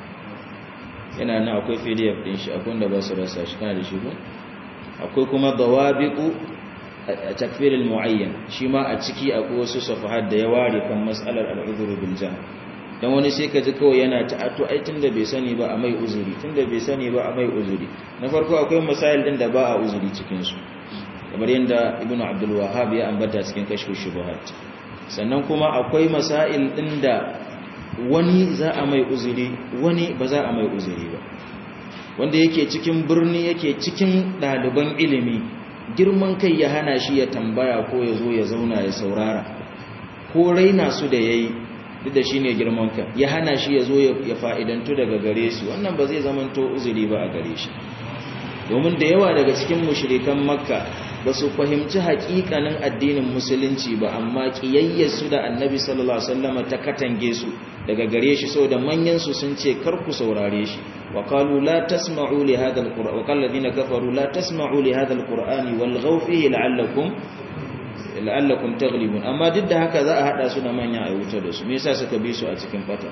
yana nan akwai PDF din shi akwai wanda ba su rasa shi kana da shi ko akwai kuma dawabitu takfir al-muayyan shi ma a ciki akwai wasu safahat da ya ware kan mas'alar al-udhr bil jahl dan wani sai ka ji kawai yana ta ato ai tunda bai sani ba a mai uzuri tunda bai sani ba a mai uzuri na farko akwai masail din da ba a uzuri cikin su kamar yadda ibn abdul wahhab ya ambata cikin kashfu shubuhat sannan kuma akwai masail din da wani za a mai uzuri wani ba za a mai uzuri ba wanda yake cikin birni yake cikin ɗaliban ilimi girman kai ya hana shi ya tambaya ko ya zo ya zauna ya saurara ko raina su da ya yi duk da shi ne girman kai ya hana shi ya zo ya fa'idantu daga gare su wannan ba zai zamanto uzuri ba a gare shi domin da yawa daga cikin mushrikan makka ba su fahimci haƙiƙanin addinin musulunci ba amma ƙiyayyarsu da annabi sallallahu alaihi wasallam ta katange su daga gare shi saboda manyan su sun ce kar ku saurare shi wa qalu la tasma'u li hadha alquran wa qala alladhina kafaru la tasma'u li hadha alqur'ani walghaw fihi la'allakum la'allakum taghlibun amma duk da haka za a hada su da manya a wuta da su me yasa suka bi su a cikin fata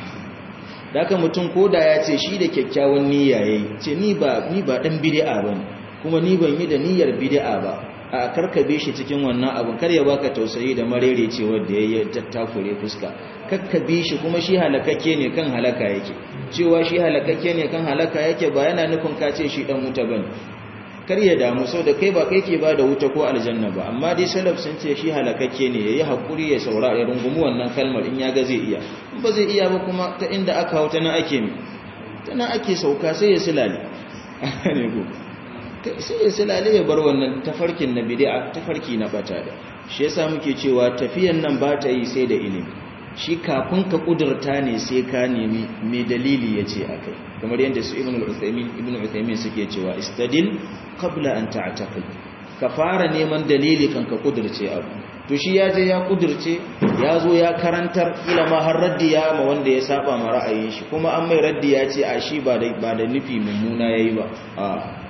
daka mutum koda ya ce shi da kyakkyawan niyya yayi ce ni ba ni ba dan bid'a bane kuma ni ban yi da niyyar bid'a ba a karkabe shi cikin wannan abin kar ya baka tausayi da marere cewa da yayi tattakure fuska kakkabe shi kuma shi halakakke ne kan halaka yake cewa shi halakakke ne kan halaka yake ba yana nufin ka ce shi dan wuta bane kar ya damu sau da kai ba kai ke ba da wuta ko aljanna ba amma dai salaf sun ce shi halakakke ne yayi hakuri ya saura ya rungumi wannan kalmar in ya ga zai iya in ba zai iya ba kuma ta inda aka hauta na ake mi ta na ake sauka sai ya silale ne ko sai ya silale ya bar wannan tafarkin na bid'a tafarki na bata da shi yasa muke cewa tafiyan nan ba ta yi sai da ilimi shi kafin ka kudurta ne sai ka nemi me dalili yace akai kamar yadda su ibnu al-uthaymin ibnu uthaymin suke cewa istadil qabla an ta'taqid ka fara neman dalili kan ka kudurce abu to shi ya je ya kudurce ya zo ya karantar ila ma har raddi ya ma wanda ya saba ma ra'ayin shi kuma an mai raddi ya ce a shi ba da ba da nufi mummuna yayi ba a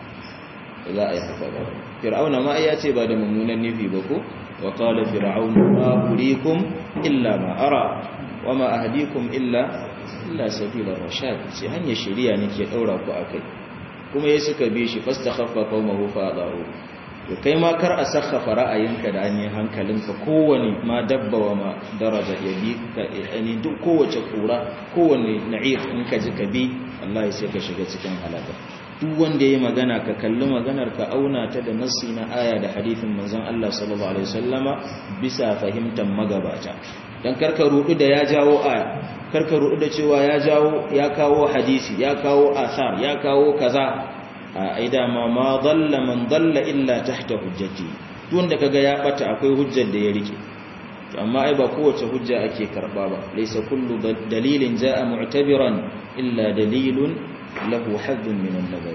za a yi haka ba fir'auna ma ya ce ba da mummunan nufi ba ko wa qala fir'aun ma urikum illa ma ara wa ma ahdikum illa illa sabila rashad sai hanyar shari'a nake daura ku akai kuma yayi suka bi shi fastakhaffa qaumahu fa adahu to kai ma kar a sakhafa ra'ayinka da an hankalinka kowane ma dabba wa ma daraja ya bi ka yani duk kowace kura kowane na'if in ka ji ka bi wallahi sai ka shiga cikin halaka duk wanda yayi magana ka kalli maganar ka auna ta da nassi na aya da hadithin manzon Allah sallallahu alaihi wasallama bisa fahimtar magabata dan karka rudu da ya jawo aya karka rudu da cewa ya jawo ya kawo hadisi ya kawo asar ya kawo kaza a aida ma ma dalla man dalla illa tahta hujjati wanda kaga ya bata akwai hujjar da ya rike amma ai ba kowace hujja ake karba ba laysa kullu dalilin jaa mu'tabiran illa dalilun lahu haddun min an-nazar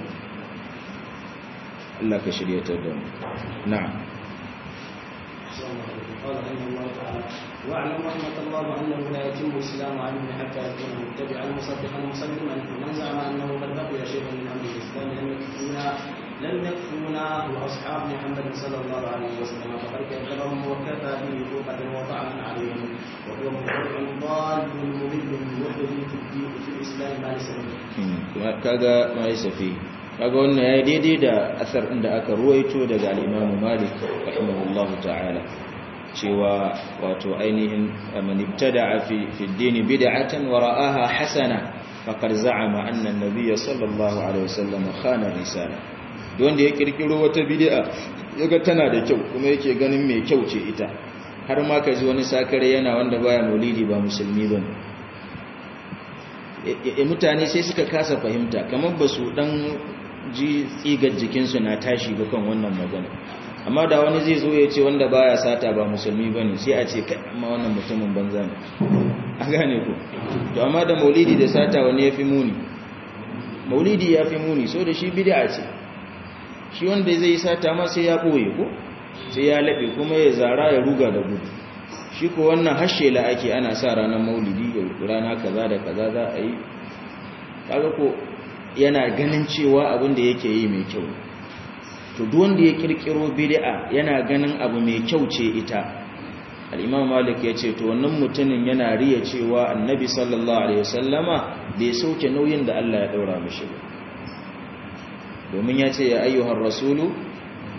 Allah ka shiryatar da mu na'am قال رحمه الله تعالى واعلم رحمة الله أنه لا يتم الإسلام عليه حتى يكون متبعا مصدقا مسلما فمن زعم أنه قد بقي شيء من أمر الإسلام لم يكفونا لم يكفونا وأصحاب محمد صلى الله عليه وسلم فقد كذبهم وكفى به فوقة وطعنا عليهم وهو مبتدع ضال مضل محدث في الدين في الإسلام ما ليس kaga ma yasa fi kaga wannan yayi daidai da asar din da aka ruwaito daga al-Imam Malik rahimahullahu ta'ala cewa wato ainihin man ibtada'a fi fi ad-din bid'atan wa ra'aha hasana faqad za'ama anna an-nabiy sallallahu alaihi wasallam khana risala wanda ya kirkiro wata bid'a yaga tana da kyau kuma yake ganin mai kyau ce ita har ma kaji wani sakare yana wanda baya maulidi ba musulmi bane mutane sai suka kasa fahimta kamar ba su dan ji tsigar jikinsu na tashi ba kan wannan magana amma da wani zai zo ya ce wanda baya sata ba musulmi bane sai a ce kai amma wannan mutumin banza ne a gane ku to amma da maulidi da sata wani ya fi muni maulidi ya fi muni so da shi bid'a ce shi wanda zai yi sata ma sai ya ɓoye ko sai ya laɓe kuma ya zara ya ruga da gudu shi ko wannan hashela ake ana sa ranar maulidi rana kaza da kaza za a yi kaga ko yana ganin cewa abin da yake yi mai kyau to duk wanda ya kirkiro bid'a yana ganin abu mai kyau ce ita al-imam malik ya ce to wannan mutumin yana riya cewa annabi sallallahu alaihi wasallama bai sauke nauyin da Allah ya daura mishi ba domin ya ce ya ayyuhar rasulu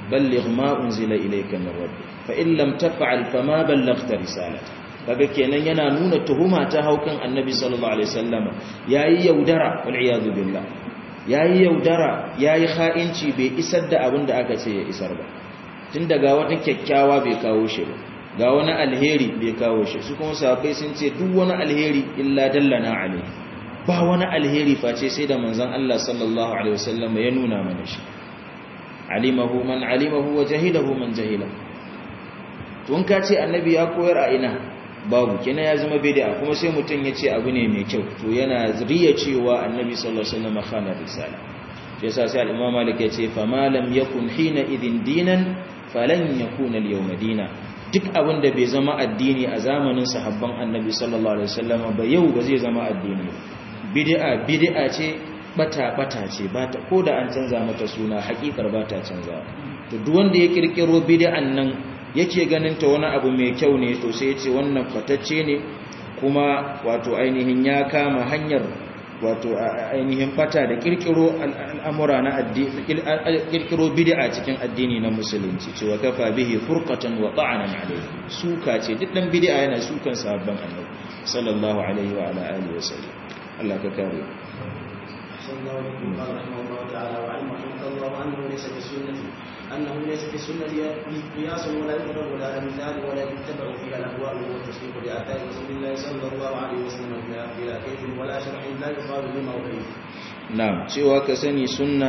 balligh ma unzila ilayka min rabbik fa in lam taf'al fama ballaghta risalata kaga kenan yana nuna tuhuma ta haukan annabi sallallahu alaihi wasallama yayi yaudara wal iyadu billah yayi yaudara yayi kha'inci bai isar da abin da aka ce ya isar ba tun daga wata kyakkyawa bai kawo shi ba ga wani alheri bai kawo shi su kuma sahabbai sun ce duk wani alheri illa dallana alaihi ba wani alheri face sai da manzon Allah sallallahu alaihi wasallam ya nuna mana shi alimahu man alimahu wa jahilahu man jahila to in ka ce annabi ya koyar a ina babu kina ya zama bid'a kuma sai mutun ya ce abu ne mai kyau to yana riya cewa annabi sallallahu alaihi wasallam khana risala shi yasa sai al-imam malik ya ce fa ma lam yakun hina idin dinan falan yakuna al-yawma dina duk abin da bai zama addini a zamanin sahabban annabi sallallahu alaihi wasallam ba yau ba zai zama addini bid'a bid'a ce bata bata ce bata ko da an canza mata suna hakikar bata canza to duk wanda ya kirkiro bid'an nan yake ganin ta wani abu mai kyau ne to sai ya ce wannan fatacce ne kuma wato ainihin ya kama hanyar wato ainihin bata da kirkiro al'amura na addini kirkiro bid'a cikin addini na musulunci cewa kafa bihi furqatan wa ta'anan alayhi suka ce duk dan bid'a yana sukan sahabban annabi sallallahu alaihi wa ala alihi wa sallam Allah ka kare صلى الله عليه وسلم قال رحمه الله تعالى وعلم رحمه الله انه ليس في السنه انه ليس في السنه قياس ولا يضرب ولا امثال ولا يتبع فيها الاهواء والتصديق باثار رسول الله صلى الله عليه وسلم بلا كيف ولا شرع لا يقال بما وكيف na'am cewa ka sani sunna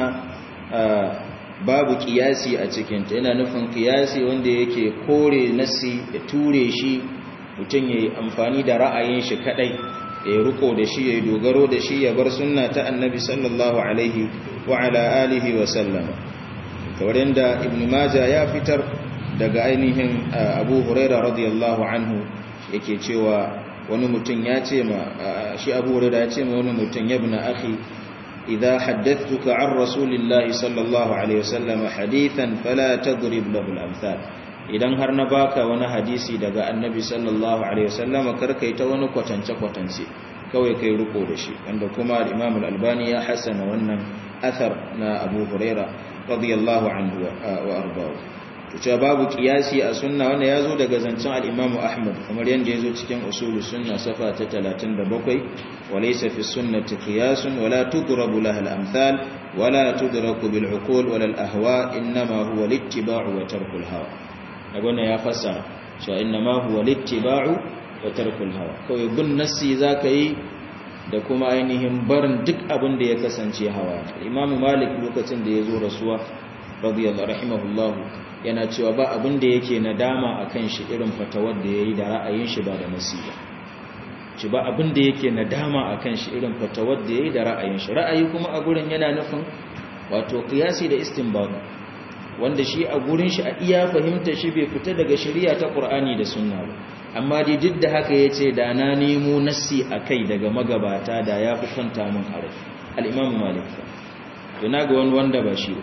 babu kiyasi a cikinta yana nufin kiyasi wanda yake kore nasi ya ture shi mutum ya yi amfani da ra'ayin shi kadai ya yi riko da shi ya yi dogaro da shi ya bar sunna ta annabi sallallahu alaihi wa ala alihi wa sallama kamar yadda ibn majah ya fitar daga ainihin abu huraira radiyallahu anhu yake cewa wani mutum ya ce ma shi abu huraira ya ce ma wani mutum ya bi na akhi إذا حدثتك عن رسول الله صلى الله عليه وسلم حديثا فلا تضرب له الأمثال idan har na baka wani hadisi daga annabi sallallahu alaihi wasallam karkai ta wani kwatance kwatance kawai kai riko da shi wanda kuma Imam al-Albani ya hasana wannan athar na Abu Huraira radiyallahu anhu wa ardahu to cewa babu kiyasi a sunna wanda yazo daga zancen al-Imam Ahmad kamar yanda yazo cikin usulus sunna safa ta 37 وليس في السنة قياس ولا تضرب لها الأمثال ولا تدرك بالعقول ولا الأهواء إنما هو الاتباع وترك الهوى أقولنا يا فسر إنما هو الاتباع وترك الهوى كوي بن نسي ذاكي da kuma ainihin barin duk abin da ya kasance hawa imamu malik lokacin da ya zo rasuwa radiyallahu rahimahullah yana cewa ba abin da yake nadama akan shi irin fatawar da yayi da ra'ayin shi ba da nasiha ci ba abin da yake nadama a kan shi irin fatawar da ya yi da ra'ayin shi ra'ayi kuma a gurin yana nufin wato kiyasi da istinbad wanda shi a gurin shi a iya fahimta shi bai fita daga shari'a ta qur'ani da sunna ba amma dai duk da haka yace da na nemo nassi akai daga magabata da ya fi kwanta min a rai al-imam malik to naga wani wanda ba shi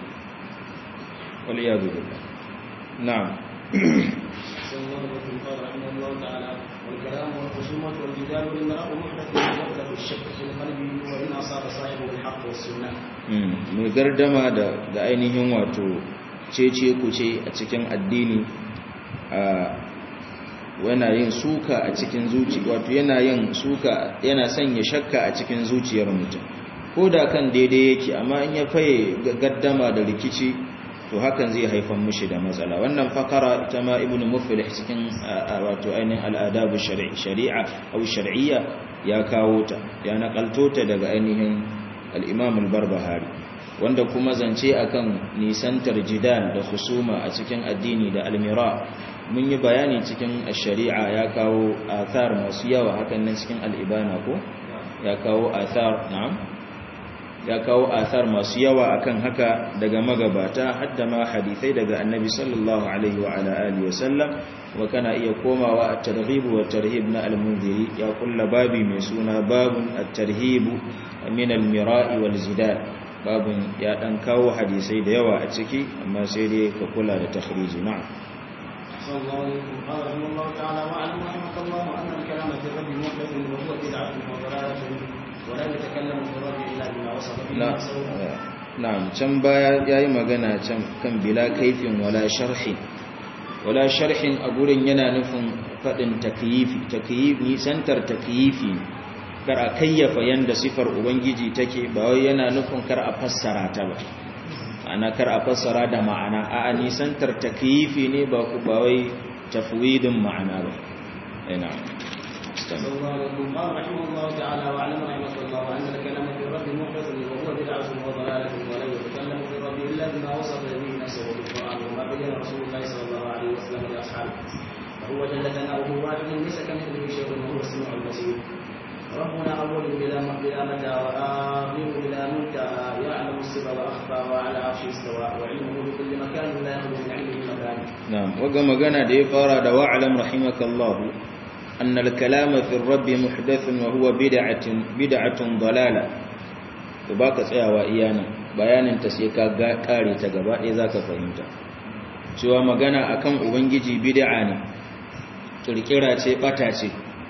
wal iyadu billah na'am والكلام والخصومة والجدال والمراء محدث يغلب الشك في القلب وإن أصاب صاحبه الحق والسنة. mai gardama da da ainihin wato cece kuce a cikin addini a yana yin suka a cikin zuci wato yana yin suka yana sanya shakka a cikin zuciyar mutum ko da kan daidai yake amma in ya faye gaddama da rikici to hakan zai haifar mushi da matsala wannan fakara ita ma ibn muflih cikin wato ainihin al'adabu shari'a au shar'iyya ya kawo ta ya nakalto ta daga ainihin al-imam al-barbahari wanda kuma zance akan nisantar jidal da husuma a cikin addini da almira mun yi bayani cikin shari'a ya kawo athar masu yawa hakan nan cikin al-ibana ko ya kawo athar na'am ya kawo athar masu yawa akan haka daga magabata hadda ma hadisai daga annabi sallallahu alaihi wa ala alihi wasallam wa kana iya komawa at-targhib wa tarhib na al-munziri ya kulla babi mai suna babun at-tarhib min al-mira'i wal zidal babun ya dan kawo hadisai da yawa a ciki amma sai dai ka kula da takhriji na'am صلى الله عليه وسلم قال رحمه الله تعالى واعلم رحمك الله ان الكلام في الرب محدث وهو بدعه وضلاله ولا يتكلم في الرب الا بما وصف به لا نفسه na'am can baya yayi magana can kan bila kaifin wala sharhin wala sharhin a gurin yana nufin fadin takyifi takyifi santar takyifi kar a kayyafa yanda sifar ubangiji take ba wai yana nufin kar a fassara ta ba ana kar a fassara da ma'ana a nisantar takyifi ne ba ku ba wai tafwidin ma'ana ba ina صلى الله عليه وسلم قال رحمه الله تعالى واعلم رحمه الله ان الكلام في الرب محدث وهو بدعه وضلاله ولا يتكلم في الرب الا بما وصف به نفسه في القران وما بين رسول الله صلى الله عليه وسلم لاصحابه وهو جل ثناؤه واحد ليس كمثله شيء وهو السميع البصير ربنا اول بلا بلا متى واخر بلا منتهى يعلم السر واخفى وعلى عرشه استوى وعلمه بكل مكان لا يخلو من علمه مكان نعم وقا magana da ya fara da wa'lam rahimakallahu أن الكلام في الرب محدث وهو بدعة بدعة ضلالة وباك tsayawa iyana bayanin ta sai ka kare ta gaba ɗaya zaka fahimta cewa magana akan ubangiji bid'a ne kirkira ce bata ce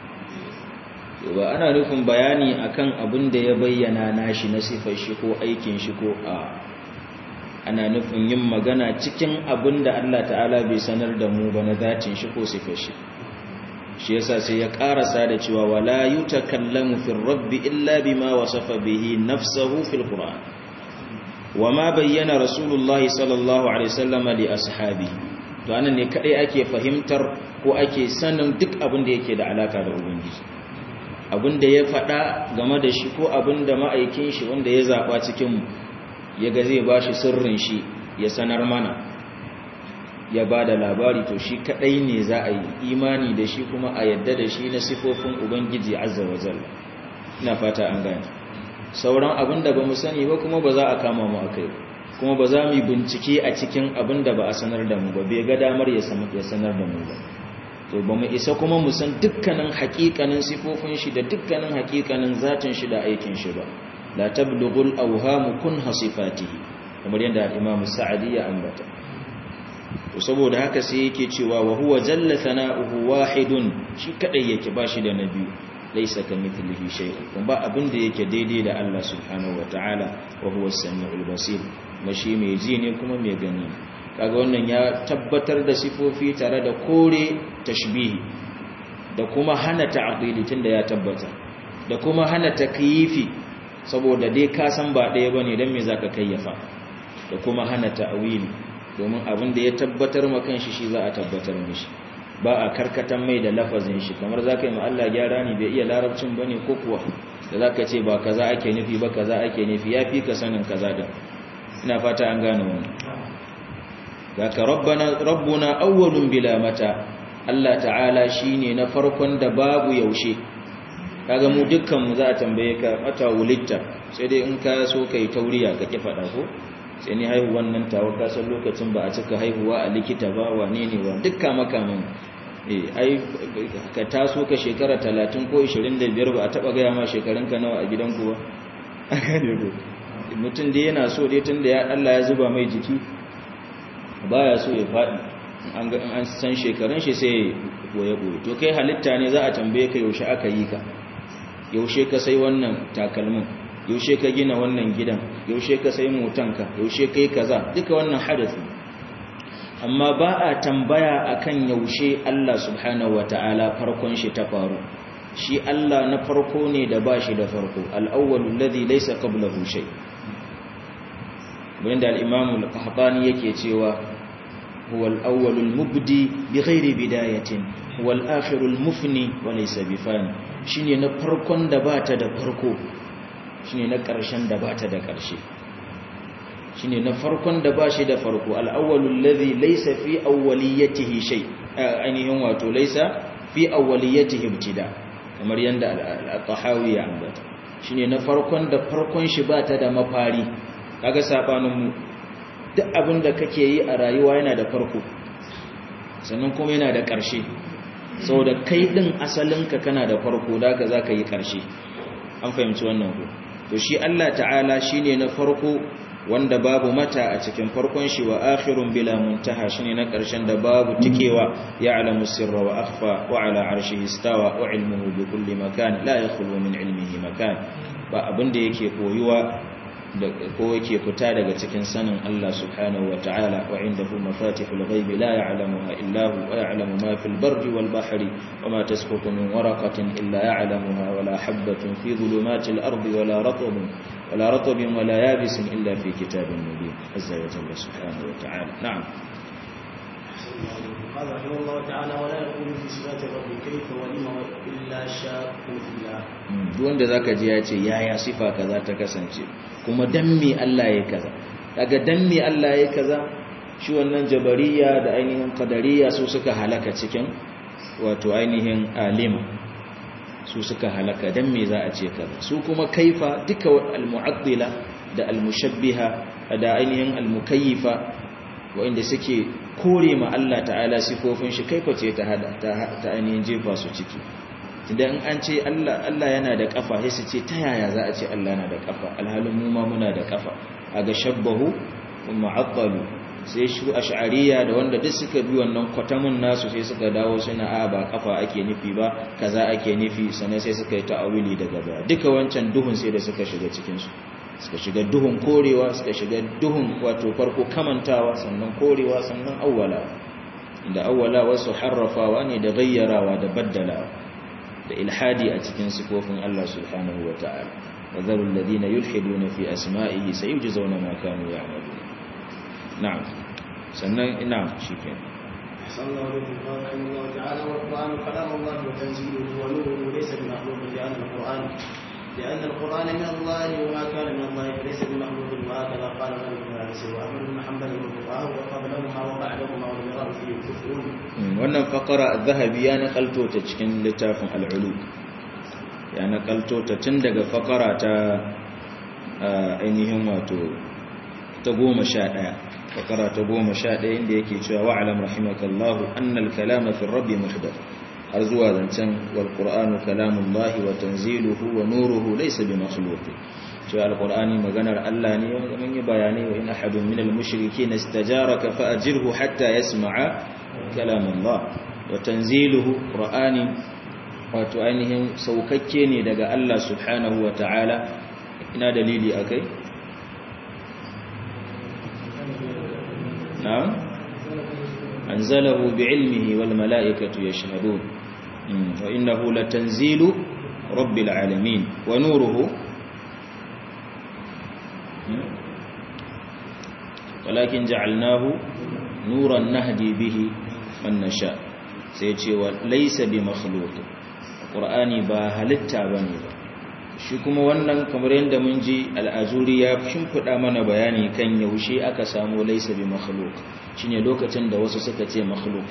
ba ana nufin bayani akan abin da ya bayyana nashi na sifar shi ko aikin shi ko a ana nufin yin magana cikin abin da Allah ta'ala bai sanar da mu ba na zatin shi ko sifar shi shi yasa sai ya karasa da cewa wala yutakallamu fil rabbi illa bima wasafa bihi nafsuhu fil qur'an wama bayyana rasulullahi sallallahu alaihi wasallam li ashabi to anan ne kadai ake fahimtar ko ake sanin duk abin da yake da alaka da ubangiji abin da ya faɗa game da shi ko abin da ma'aikin shi wanda ya zaba cikin mu yaga zai bashi sirrin shi ya sanar mana ya ba da labari to shi kadai ne za a yi imani da shi kuma a yadda da shi na sifofin ubangiji azza wa jalla ina fata an gane sauran abin da ba mu sani ba kuma ba za a kama mu akai kuma ba za mu yi bincike a cikin abin da ba a sanar da mu ba bai ga damar ya sanar da mu ba to ba mu isa kuma mu san dukkanin hakikanin sifofin shi da dukkanin hakikanin zatin shi da aikin shi ba la tablughul awhamu kun hasifatihi kamar yadda al-imam sa'adi ya ambata to saboda haka sai yake cewa wa huwa jalla thana'uhu wahidun shi kadai yake bashi da nabi laysa kamithlihi shay'un kuma ba abin da yake daidai da Allah subhanahu wataala wa huwa as-sami'ul basir mashi mai ji ne kuma mai gani kaga wannan ya tabbatar da sifofi tare da kore tashbihi da kuma hana ta'dili tunda ya tabbata da kuma hana takyifi saboda dai ka san ba ɗaya bane dan me zaka kayyafa da kuma hana ta'wili domin abin da ya tabbatar ma kanshi shi za a tabbatar mishi ba a karkatan mai da lafazin shi kamar za ka yi Allah gyara ne bai iya larabcin ba ne ko kuwa da za ka ce ba kaza ake nufi ba kaza ake nufi ya fi ka sanin kaza da ina fata an gane wani ga ka rabbuna awwalun bila mata Allah ta'ala shi ne na farkon da babu yaushe kaga mu dukkanmu za a tambaye ka mata wulitta sai dai in ka so ka yi tauriya ka ki faɗa ko sai ni haihuwan nan tawa kasar lokacin ba a cika haihuwa a likita ba wane ne wa dukka makamin eh ai ka taso ka shekara 30 ko 25 ba a taba gaya ma shekarun ka nawa a gidanku ba aka ne ko mutum da yana so dai tunda ya Allah ya zuba mai jiki baya so ya fadi an ga an san shekarun shi sai boye boye to kai halitta ne za a tambaye ka yaushe aka yi ka yaushe ka sai wannan takalmin yaushe ka gina wannan gidan yaushe ka sai motanka yaushe kai kaza duka wannan hadisi amma ba a tambaya akan yaushe Allah subhanahu wataala farkon shi ta faru shi Allah na farko ne da ba shi da farko al-awwalu alladhi laysa qablahu shay wanda al-imam al-qahtani yake cewa huwa al-awwalu al-mubdi bighairi bidayatin huwa al-akhiru al-mufni wa laysa bifani shine na farkon da bata da farko shine na ƙarshen da bata da ƙarshe shine na farkon da ba shi da farko al-awwalul ladhi laysa fi awwaliyatihi shay ainihin wato laysa fi awwaliyatihi ibtida kamar yanda al-tahawi ya ambata shine na farkon da farkon shi bata da mafari kaga sabanin mu duk abin da kake yi a rayuwa yana da farko sannan kuma yana da ƙarshe saboda kai din asalinka kana da farko da ka zaka yi ƙarshe an fahimci wannan ko to shi Allah ta'ala shine na farko wanda babu mata a cikin farkon shi wa akhirun bila muntaha shine na ƙarshen da babu tikewa ya'lamu sirra wa akhfa wa ala arshihi istawa wa ilmuhu bi kulli makan la yakhlu min ilmihi makan ba abin da yake koyuwa ko yake fita daga cikin sanin Allah subhanahu wa ta'ala wa indahu mafatihul ghaibi la ya'lamuha illa hu wa ya'lamu ma fil barri wal bahri wa ma tasqutu min waraqatin illa ya'lamuha wa la habatin fi dhulumatil ardi wa la ratbin wa la ratbin wa la yabisin illa fi kitabin mubin azza wa jalla subhanahu wa ta'ala na'am قال رحمه الله تعالى ولا يقول في صفات الرب كيف ولم الا شاك في الله duk wanda zaka ji ya ce yaya sifa kaza ta kasance kuma dan me Allah ya kaza daga dan me Allah ya kaza shi wannan jabariya da ainihin qadariya su suka halaka cikin wato ainihin alima su suka halaka dan me za a ce kaza su kuma kaifa duka al-mu'attila da al-mushabbiha da ainihin al-mukayyifa wanda suke kore ma Allah ta'ala sifofin shi kaifa ce ta hada ta ainihin jefa su ciki idan an ce Allah Allah yana da kafa sai su ce ta yaya za a ce Allah yana da kafa alhalin mu ma muna da kafa aga shabbahu mu'attalu sai shu ash'ariya da wanda duk suka bi wannan kwatamin nasu sai suka dawo suna a ba kafa ake nufi ba kaza ake nufi sannan sai suka yi ta'awili daga baya duka wancan duhun sai da suka shiga cikin su suka shiga duhun korewa suka shiga duhun wato farko kamantawa sannan korewa sannan awwala inda awwala wasu harrafawa ne da gayyarawa da baddalawa da ilhadi a cikin sifofin Allah subhanahu wa ta'ala wa zarul ladina yulhiduna fi asma'ihi sayujzauna ma kanu ya'malun na'am sannan ina shikenan أحسن الله إليكم قال رحمه الله تعالى والقرآن كلام الله وتنزيله ونوره ليس بمخلوق لأن القرآن لأن القرآن من الله وما كان من الله فليس بمخلوق وهكذا قال مالك بن أنس وأحمد بن حنبل وفقهاء وقبلهما وبعدهما والمراد فيه كفر wannan fakara zahabi ya nakalto ta cikin littafin al'ulu ya nakalto ta tun daga fakara ta ainihin wato ta goma sha ɗaya fakara ta goma sha ɗaya inda yake cewa wa'alam rahimakallahu annal kalama fi rabbi muhdath har zuwa zancen wal qur'anu kalamullahi wa tanziluhu wa nuruhu laysa bi makhluq cewa alqur'ani maganar Allah ne wanda mun yi bayani wa in ahadun minal mushrikeen istajaraka fa ajirhu hatta yasma'a kalamullah wa tanziluhu qur'ani wato ainihin saukakke ne daga Allah subhanahu wa ta'ala ina dalili akai na'am anzalahu bi'ilmihi wal mala'ikatu yashhadun wa innahu latanzilu rabbil alamin wa nuruhu ولكن جعلناه نورا نهدي به من نشاء sai ce wa laysa bi makhluq qur'ani ba halitta bane ba shi kuma wannan kamar yadda mun ji al'azuri ya shimfida mana bayani kan yaushe aka samu laysa bi makhluq shine lokacin da wasu suka ce makhluq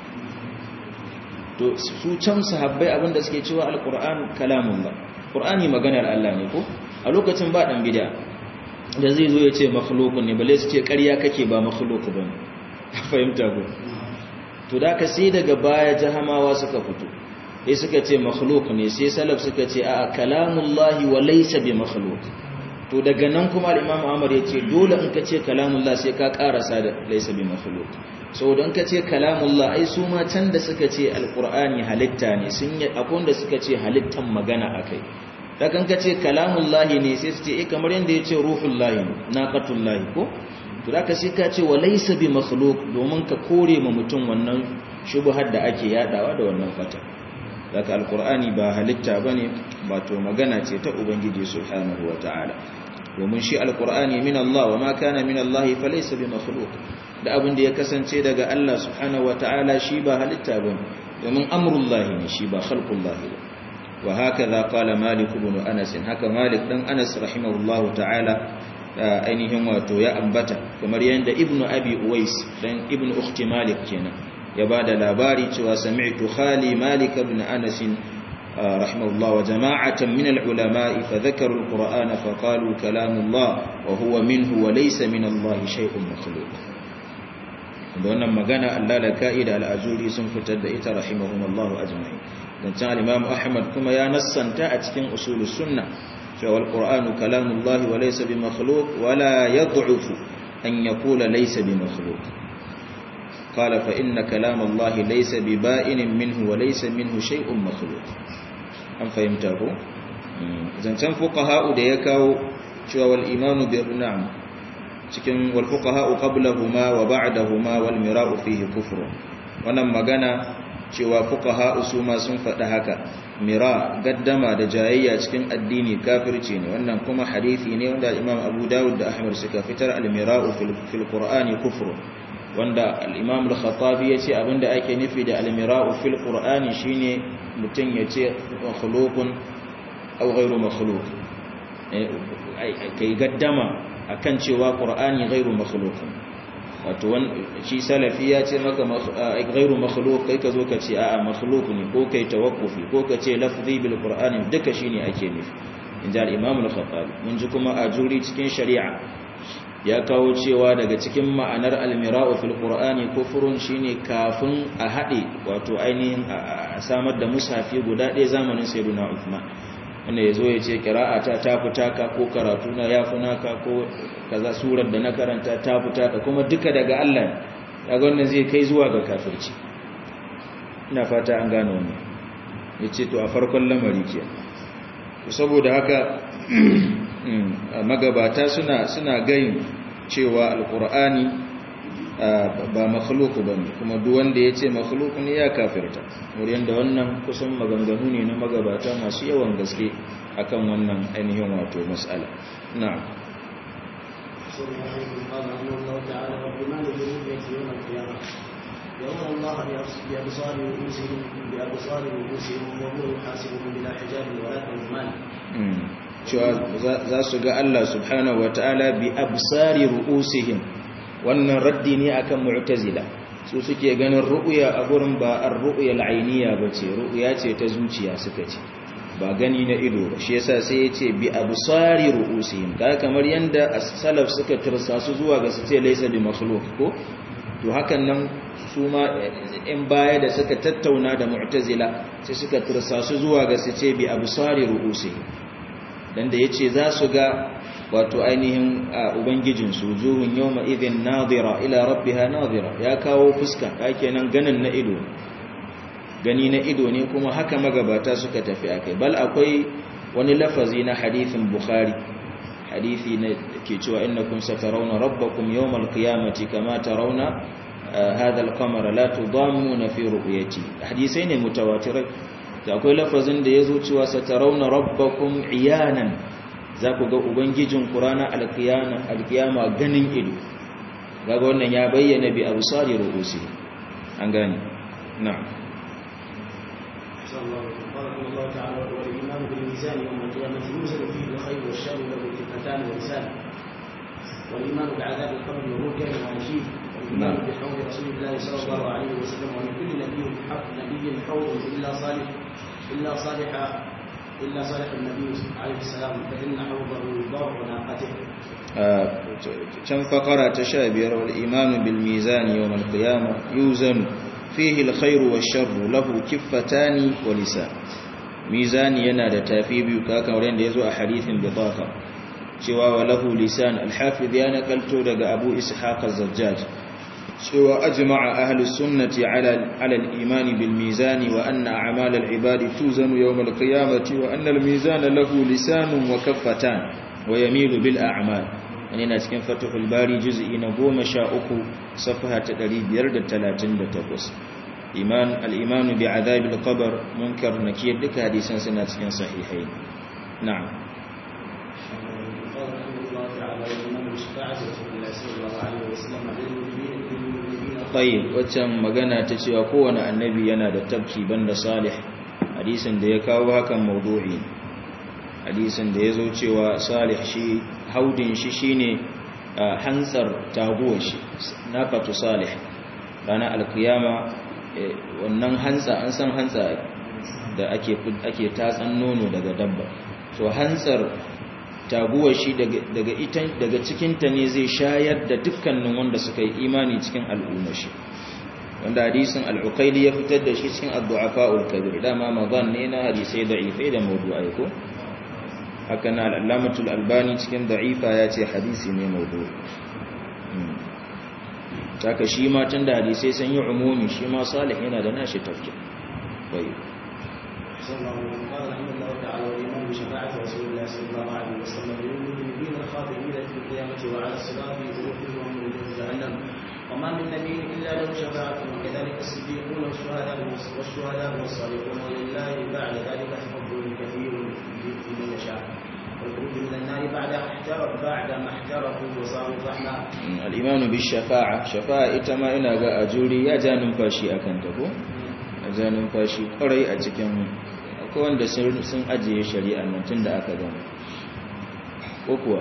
to su can sahabbai abinda suke cewa alquran kalamullah qur'ani maganar Allah ne ko a lokacin ba dan bid'a da zai zo ya ce makhlukun ne bale su ce ƙarya kake ba makhluku ba fahimta ku to da ka sai daga baya jahamawa suka fito sai suka ce makhluk ne sai salaf suka ce a kalamullahi wa laysa bi makhluk to daga nan kuma al-imam Ahmad ya ce dole in ka ce kalamullah sai ka karasa da laysa bi makhluk saboda in ka ce kalamullah ai su ma can da suka ce alqur'ani halitta ne sun yi akwai da suka ce halittan magana akai da kan ka ce kalamullahi ne sai su ce eh kamar yanda ya ce ruhullahi naqatullahi ko to da ka sai ka ce wa laysa bi makhluq domin ka kore ma mutum wannan shubhar da ake yadawa da wannan fata daga alqur'ani ba halitta bane ba to magana ce ta ubangiji subhanahu wataala domin shi alqur'ani min Allah wa ma kana min Allah fa laysa bi makhluq da abin da ya kasance daga Allah subhanahu wataala shi ba halitta bane domin amrullahi ne shi ba khalqullahi ba وهكذا قال مالك بن أنس هكا مالك بن أنس رحمه الله تعالى ainihin wato ya ambata kamar yadda ibnu abi uwais dan ibnu ukhti malik kenan ya bada labari cewa sami'tu khali malik ibn anas rahimahullah wa jama'atan min al-ulama fa dhakaru al-qur'ana fa qalu kalamullah wa huwa minhu wa laysa min Allah shay'un makhluq da wannan magana Allah da ka'ida al-azuri sun fitar da ita rahimahumullah ajma'in zancen al'imam ahmad kuma ya nassanta a cikin usulus sunna cewa al'ur'anu kalamullahi wa laisa bi makhluk wala ya du'ufu an ya kula laisa bi makhluk kala fa inna kalamallahi laisa bi ba'inin minhu wa laisa minhu shay'un makhluk an fahimta ko zancen fuqaha'u da ya kawo cewa wal imanu bi na'am cikin wal fuqaha qablahuma wa ba'dahuma wal mira'u fihi kufr wannan magana cewa fuqaha usuma sun faɗi haka mira gaddama da jayayya cikin addini kafirci ne wannan kuma hadisi ne wanda Imam Abu Dawud da Ahmad suka fitar al-mira'u fil Qur'ani kufr wanda al-Imam al-Khattabi yace abinda ake nufi da al-mira'u fil Qur'ani shine mutun yace makhluqun aw ghayru makhluq kai gaddama akan cewa Qur'ani ghayru makhluqun wato shi salafi ya ce maka ghairu makhluq kai ka zo ka ce a'a makhluq ne ko kai tawakkufi ko ka ce lafzi bil qur'ani duka shine ake nufi inda al-imam al-khattabi mun ji kuma a juri cikin shari'a ya kawo cewa daga cikin ma'anar al-mira'u fil qur'ani kufrun shine kafin a hade wato ainihin a samar da mushafi guda ɗaya zamanin sayyidina Uthman wanda ya zo ya ce kira'ata ta fita ka ko karatu na ya fi naka ko kaza surar da na karanta ta fita ka kuma duka daga Allah ya wannan zai kai zuwa ga kafirci ina fata an gane wannan ya ce to a farkon lamari ke saboda haka magabata suna suna gayin cewa alkur'ani ba makhluku ba ne kuma duk wanda ya ce makhluku ne ya kafirta wurin da wannan kusan maganganu ne na magabata masu yawan gaske akan wannan ainihin wato mas'ala na'am يرون الله بأبصار رؤوسهم بأبصار رؤوسهم وهو يحاسبهم بلا حجاب ولا ترجمان cewa za su ga Allah subhanahu wa ta'ala bi absari ru'usihim wannan raddi ne akan mu'tazila su suke ganin ru'ya a gurin ba ar-ru'ya al-ainiya bace ru'ya ce ta zuciya suka ce ba gani na ido ba shi yasa sai ya ce bi absari ru'usihim ka kamar yanda as-salaf suka tirsa su zuwa ga su ce laysa bi makhluq ko to hakan nan su ma in baya da suka tattauna da mu'tazila sai suka tirsa su zuwa ga su ce bi absari ru'usihim dan da yace za su ga wato ainihin ubangijin su zuhun yawma idhin nadira ila rabbiha nadira ya kawo fuska kenan ganin na ido gani na ido ne kuma haka magabata suka tafi akai bal akwai wani lafazi na hadithin bukhari hadithi ne ke cewa innakum satarawna rabbakum yawmal qiyamati kama tarawna hadha al-qamara la tudammuna fi ru'yati hadisai ne mutawatirai da akwai lafazin da yazo cewa satarawna rabbakum iyanan za ku ga ubangijin qur'ana al-qiyama al-qiyama ganin ido kaga wannan ya bayyana bi absari ru'usi an gane na'am الله تعالى والإيمان بالميزان يوم القيامة يوزن فيه الخير والشر له كفتان ولسان والإيمان بعذاب القبر ومنكر ونشيد والإيمان بحوض رسول الله صلى الله عليه وسلم ومن كل نبي حق نبي حوض إلا صالح إلا صالح إلا صالح النبي عليه السلام فإن حوضه ضرع ناقته كم فقرة تشابير والإيمان بالميزان يوم القيامة يوزن فيه الخير والشر له كفتان ولسان mizani yana da tafi biyu kaka wurin da ya zo a hadithin bitaka cewa wa lahu lisan alhafiz ya nakalto daga abu ishaq az-zajjaj cewa ajma'a ahlus sunnati ala ala al-iman bil mizani wa anna a'mal al-ibad tuzanu yawm al-qiyamati wa anna al-mizana lahu lisanun wa kaffatan wa yamilu bil a'mal yana cikin fathul bari juz'i na 13 safha ta 538 iman al-iman bi adhab al-qabr munkar nakir duka hadisan suna cikin sahihai na'am tayyib waccan magana ta cewa kowane annabi yana da tabki banda salih hadisin da ya kawo hakan mawdu'i hadisin da yazo cewa salih shi haudin shi shine hantsar taguwar shi nafatu salih ranar alkiyama wannan hantsa an san hantsa da ake ake tatsan nono daga dabba to hantsar taguwar shi daga ita daga cikinta ne zai shayar da dukkanin wanda suka yi imani cikin al'umma shi wanda hadisin al-uqayli ya fitar da shi cikin ad-du'afa'ul kabir dama madan ne na hadisai da'ifai da mawdu'ai ko haka na al-allamatul albani cikin da'ifa ya ce hadisi ne mawdu'i taka shi ma tun da hadisai sun yi umumi shi ma salih yana da nashi tafki bai صلى الله عليه وسلم قال رحمه الله تعالى والايمان بشفاعه رسول الله صلى الله عليه وسلم للمؤمنين الخاطبين في القيامه وعلى الصراط ووقوفهم من جهنم وما من نبي الا له شفاعه وكذلك الصديقون والشهداء والشهداء والصالحون ولله بعد ذلك تفضل كثير من يشاء والخروج من النار بعد احترق بعد ما احترقوا وصاروا فحما al-imanu bi shafa'a shafa'a ita ma ina ga ajuri ya ja numfashi akan ta ko a ja numfashi kwarai a cikin akwai wanda sun ajiye shari'a nan tun da aka gama ko kuwa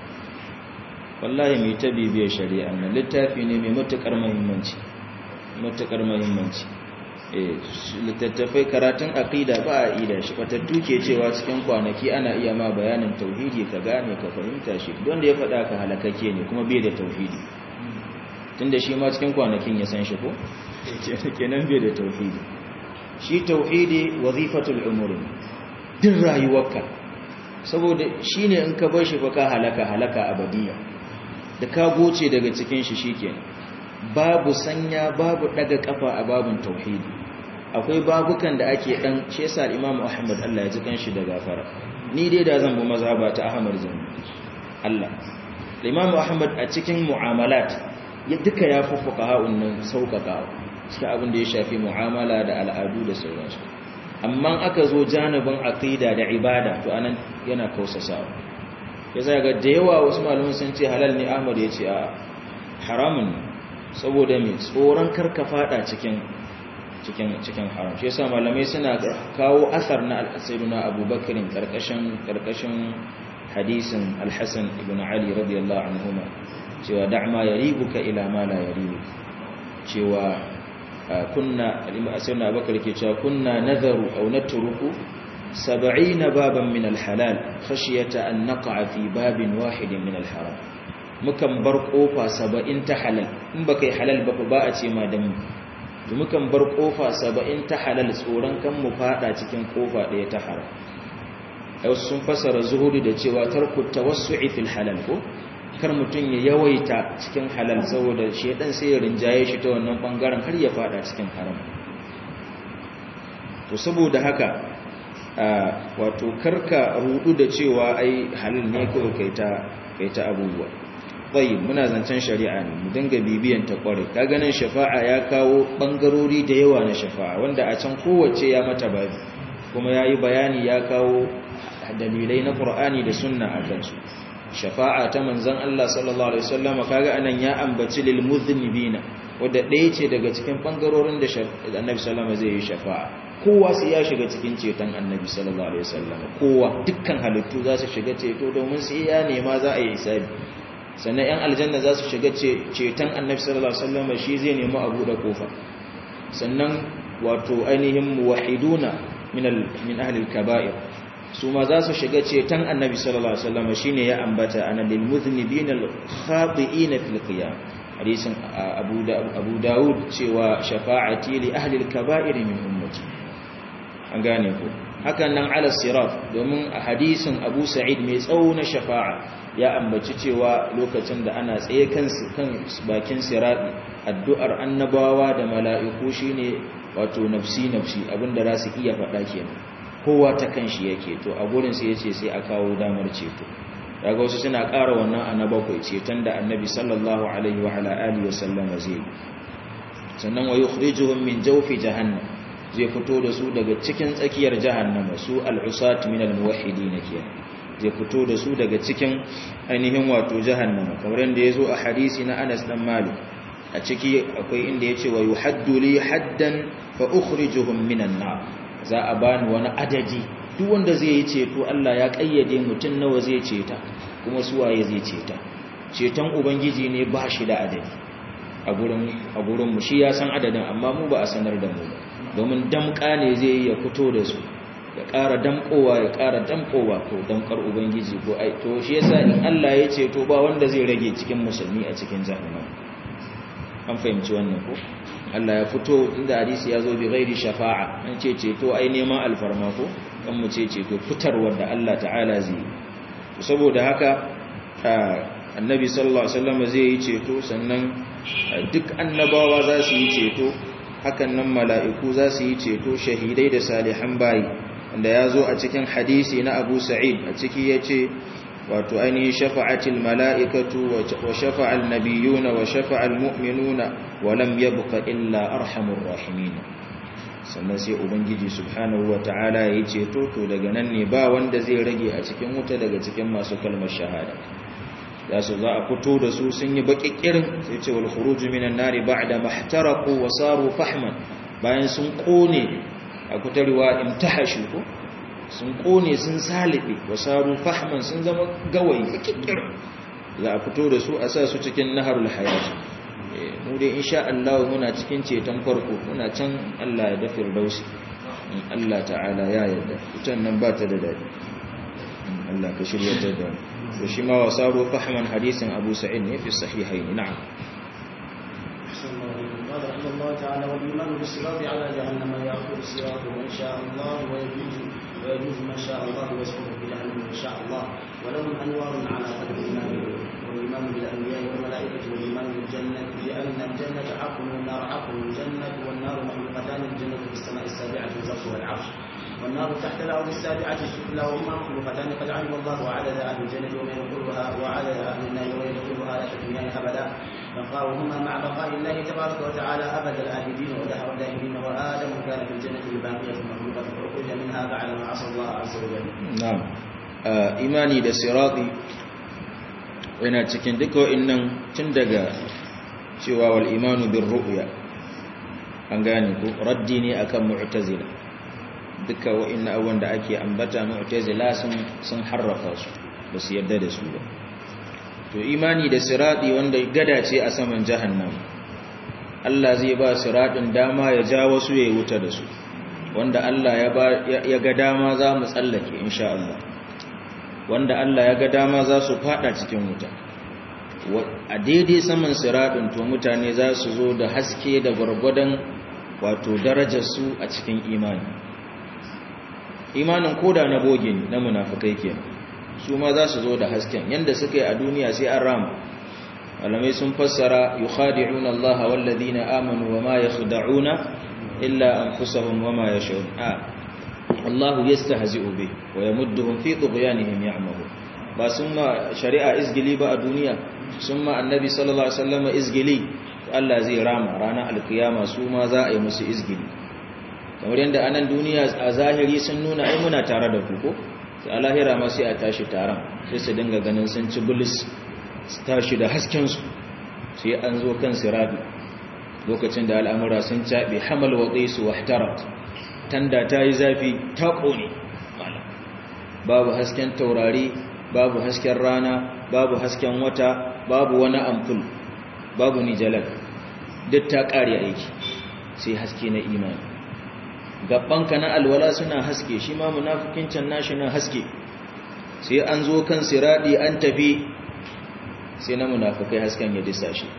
wallahi mai ta bibiyar shari'a nan littafi ne mai matuƙar mahimmanci matuƙar mahimmanci littattafai karatun aƙida ba a ida shi fatattu ke cewa cikin kwanaki ana iya ma bayanin tauhidi ka gane ka fahimta shi don da ya faɗa ka halakake ne kuma bai da tauhidi tun da shi ma cikin kwanakin ya san shi ko kenan bai da tauhidi shi tauhidi wazifatul umuri din rayuwarka saboda shine in ka bar shi fa ka halaka halaka abadiya da ka goce daga cikin shi shikenan babu sanya babu daga kafa a babun tauhidi akwai babukan da ake dan shi yasa Imam Ahmad Allah ya ji kanshi da gafara ni dai da zan bi mazhaba ta Ahmad zan Allah Imam Ahmad a cikin mu'amalat ya duka ya fufuka ha'un nan sauƙaƙa cikin abin da ya shafi mu'amala da al'adu da sauransu amma aka zo janibin aqida da ibada to anan yana kausasawa ya zaga da yawa wasu malaman sun ce halal ne Ahmad ya ce a haramun saboda mai tsoron karka fada cikin cikin cikin haram shi yasa malamai suna kawo asar na al-sayyiduna Abubakar karkashin karkashin hadisin al-Hasan ibn Ali radiyallahu anhuma cewa da'ma yaribuka ila ma la yaribuka cewa kunna al-sayyiduna Abubakar ke cewa kunna nadharu aw natruku 70 baban min al-halal khashiyata an naqa fi babin wahidin min al-haram mukan bar kofa 70 ta halal in baka yi halal ba ba a ce ma dan mu mukan bar kofa 70 ta halal tsoron kan mu fada cikin kofa daya ta haram ai sun fasara zuhuri da cewa tarku tawassu'i fil halal ko kar mutun ya yawaita cikin halal saboda shedan sai ya rinjaye shi ta wannan bangaren har ya fada cikin haram to saboda haka wato karka rudu da cewa ai halal ne kawai kai ta kai ta abubuwa tayyib muna zancen shari'a ne mu dinga bibiyan ta kware ka ganin shafa'a ya kawo bangarori da yawa na shafa'a wanda a can kowace ya mata babi kuma yayi bayani ya kawo dalilai na Qur'ani da sunna a kansu shafa'a ta manzon Allah sallallahu alaihi wasallam kaga anan ya ambaci lil mudhnibina wanda ɗaya ce daga cikin bangarorin da Annabi sallallahu alaihi wasallam zai yi shafa'a kowa sai ya shiga cikin ceton Annabi sallallahu alaihi wasallam kowa dukkan halittu za su shiga ceto domin sai ya nema za a yi hisabi sannan 'yan aljanna za su shiga ceton annabi sallallahu alaihi wasallam shi zai nemi abu da kofa sannan wato ainihin muwahiduna min min ahli al-kaba'ir su ma za su shiga ceton annabi sallallahu alaihi wasallam shine ya ambata ana lil mudhnibin al-khati'in fil qiyam hadisin abu abu daud cewa shafa'ati li ahli al-kaba'ir min ummati an gane ko hakan nan ala sirat domin a hadisin abu sa'id mai tsawo na shafa'a ya ambaci cewa lokacin da ana tsaye kan bakin sirati addu'ar annabawa da mala'iku shine wato nafsi nafsi abinda za su iya faɗa kenan kowa ta kanshi yake to a gurin sai yace sai a kawo damar ceto daga wasu suna ƙara wannan annabakwai ceton da annabi sallallahu alaihi wa ala alihi wa sallama zai sannan wa yukhrijuhum min jawfi jahannam zai fito da su daga cikin tsakiyar jahannama su al-usat min al-muwahhidin kenan zai fito da su daga cikin ainihin wato jahannama kamar yadda ya zo a hadisi na Anas dan Malik a ciki akwai inda ya ce wa yuhaddu li haddan fa ukhrijuhum minan nar za a bani wani adadi duk wanda zai yi ceto Allah ya kayyade mutun nawa zai ceta kuma su waye zai ceta ceton ubangiji ne ba shi da adadi a gurin a gurin mu shi ya san adadin amma mu ba a sanar da mu domin damka ne zai yi ya fito da su ya ƙara damƙowa ya ƙara damƙowa ko damƙar ubangiji ko ai to shi yasa in Allah ya ce to ba wanda zai rage cikin musulmi a cikin jahannam an fahimci wannan ko Allah ya fito inda hadisi ya zo bi ghairi shafa'a an ce ceto ai neman alfarma ko kan mu ce ceto fitarwar da Allah ta'ala zai to saboda haka annabi sallallahu alaihi wasallam zai yi ceto sannan duk annabawa za su yi ceto hakan nan mala'iku za su yi ceto shahidai da salihan bayi wanda ya zo a cikin hadisi na abu sa'id a ciki ya ce wato ainihin shafa'atil mala'ikatu wa shafa'al nabiyuna wa shafa'al mu'minuna wa lam yabqa illa arhamur rahimin sannan sai ubangiji subhanahu wa ta'ala ya yi ceto to daga nan ne ba wanda zai rage a cikin wuta daga cikin masu kalmar shahada za su za a fito da su sun yi baƙiƙirin sai ce wal khuruju minan nari ba'da mahtaraku wa saru fahman bayan sun kone a kutarwa imtahashu ko sun kone sun salibe wa saru fahman sun zama gawayi baƙiƙirin za a fito da su a sa su cikin naharul hayat mu dai insha Allah muna cikin ceton farko muna can Allah ya dafir dausi Allah ta'ala ya yarda ita nan ba ta da dadi Allah ka shirya ta da mu shi ma wasaru fahman hadisin Abu Sa'id ne fi sahihain na'am قال رحمه الله تعالى والايمان بالصراط على جهنم ياخذ الصراط من شاء الله ويجوز ويجوز من شاء الله ويسقط بجهنم من شاء الله ولهم انوار على قدر ايمانهم والايمان بالانبياء والملائكه والايمان بالجنه لان الجنه حق والنار حق الجنه والنار مخلوقتان الجنه في السماء السابعه الزرق والعرش والنار تحت الارض السابعه السفلى وهما مخلوقتان قد علم الله عدد اهل الجنه ومن يدخلها وعدد اهل النار ومن يدخلها لا تكفيان ابدا بقاؤهما مع بقاء الله تبارك وتعالى ابد الابدين ودهر الداهرين وادم كان في الجنه الباقيه المخلوقه فاخرج منها بعد ما عصى الله عز وجل. نعم imani da sirati yana cikin duka wa'annan tun daga cewa wal imanu bir ru'ya an gane ko raddi ne akan mu'tazila duka wa'annan abubuwan da ake ambata mu'tazila sun sun harrafa su ba su yarda da su ba to imani da sirati wanda gada ce a saman jahannam Allah zai ba siratin dama ya ja wasu ya wuta da su wanda Allah ya ba ya ga dama za mu tsallake insha Allah wanda Allah ya ga dama za su fada cikin wuta a daidai saman siratin to mutane za su zo da haske da gwargwadon wato darajarsu a cikin imani imanin koda na boge na munafukai ke su ma za su zo da hasken yadda suka yi a duniya sai an rama malamai sun fassara yukhadi'una Allah walladhina amanu wama yakhda'una illa anfusahum wama yash'urun Allah yastahzi'u bi wa yamudduhum fi tughyanihim ya'mahu ba sun ma shari'a izgili ba a duniya sun ma annabi sallallahu alaihi wasallam izgili Allah zai rama ranar alkiyama su ma za a yi musu izgili kamar yadda anan duniya a zahiri sun nuna ai muna tare da ku ko sai alahira ma sai a tashi taron sai su dinga ganin sun ci bulis su tashi da hasken su sai an zo kan sirabi lokacin da al'amura sun caɓe hamal wa qaisu wahtarat tanda ta yi zafi ta ƙone babu hasken taurari babu hasken rana babu hasken wata babu wani amful babu nijalar duk ta ƙare aiki sai haske na imani gabanka na alwala suna haske shi ma munafikin can nashi na haske sai an zo kan siradi an tafi sai na munafikai hasken ya disa shi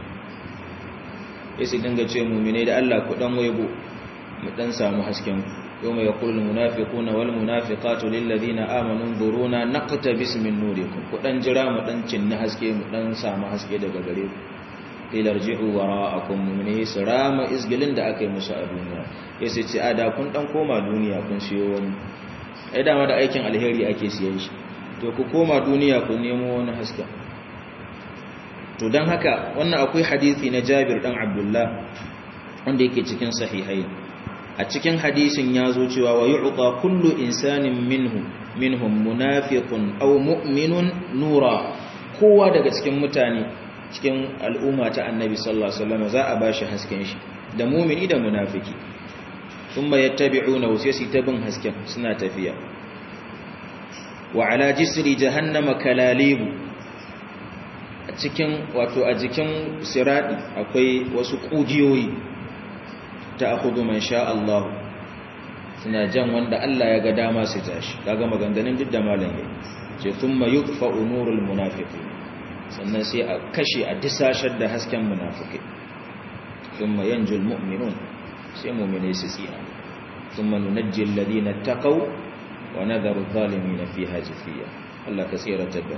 sai su dinga ce mumine da Allah ku dan waigo mu dan samu hasken yau mai yakul munafiquna wal munafiqatu lil ladina amanu duruna naqtabis min nurikum ku dan jira mu dan cinna haske mu dan samu haske daga gare ku ilarji'u wara'akum mu'mini sirama izgilin da aka yi musu a duniya yace ce a da kun dan koma duniya kun siyo wani ai dama da aikin alheri ake siyan shi to ku koma duniya ku nemo wani haske to dan haka wannan akwai hadisi na Jabir dan Abdullah wanda yake cikin sahihai a cikin hadisin ya zo cewa wa yu'ta kullu insanin minhu minhum munafiqun aw mu'minun nura kowa daga cikin mutane cikin al'umma ta annabi sallallahu alaihi wasallam za a bashi hasken shi da mumini da munafiki thumma yattabi'una wasiyasi tabin hasken suna tafiya wa ala jisri jahannama kalalibu a cikin wato a jikin siradi akwai wasu kugiyoyi ta akhudhu man sha Allah suna jan wanda Allah ya ga dama su tashi kaga maganganun duk da malam yayi ce thumma yudfa'u nurul munafiqin sannan sai a kashe a disashar da hasken munafukai thumma yanjul mu'minun sai mu'minai su tsira thumma nunajji alladhina taqaw wa nadharu adh-dhalimin fiha jafiya Allah ka tsira tabba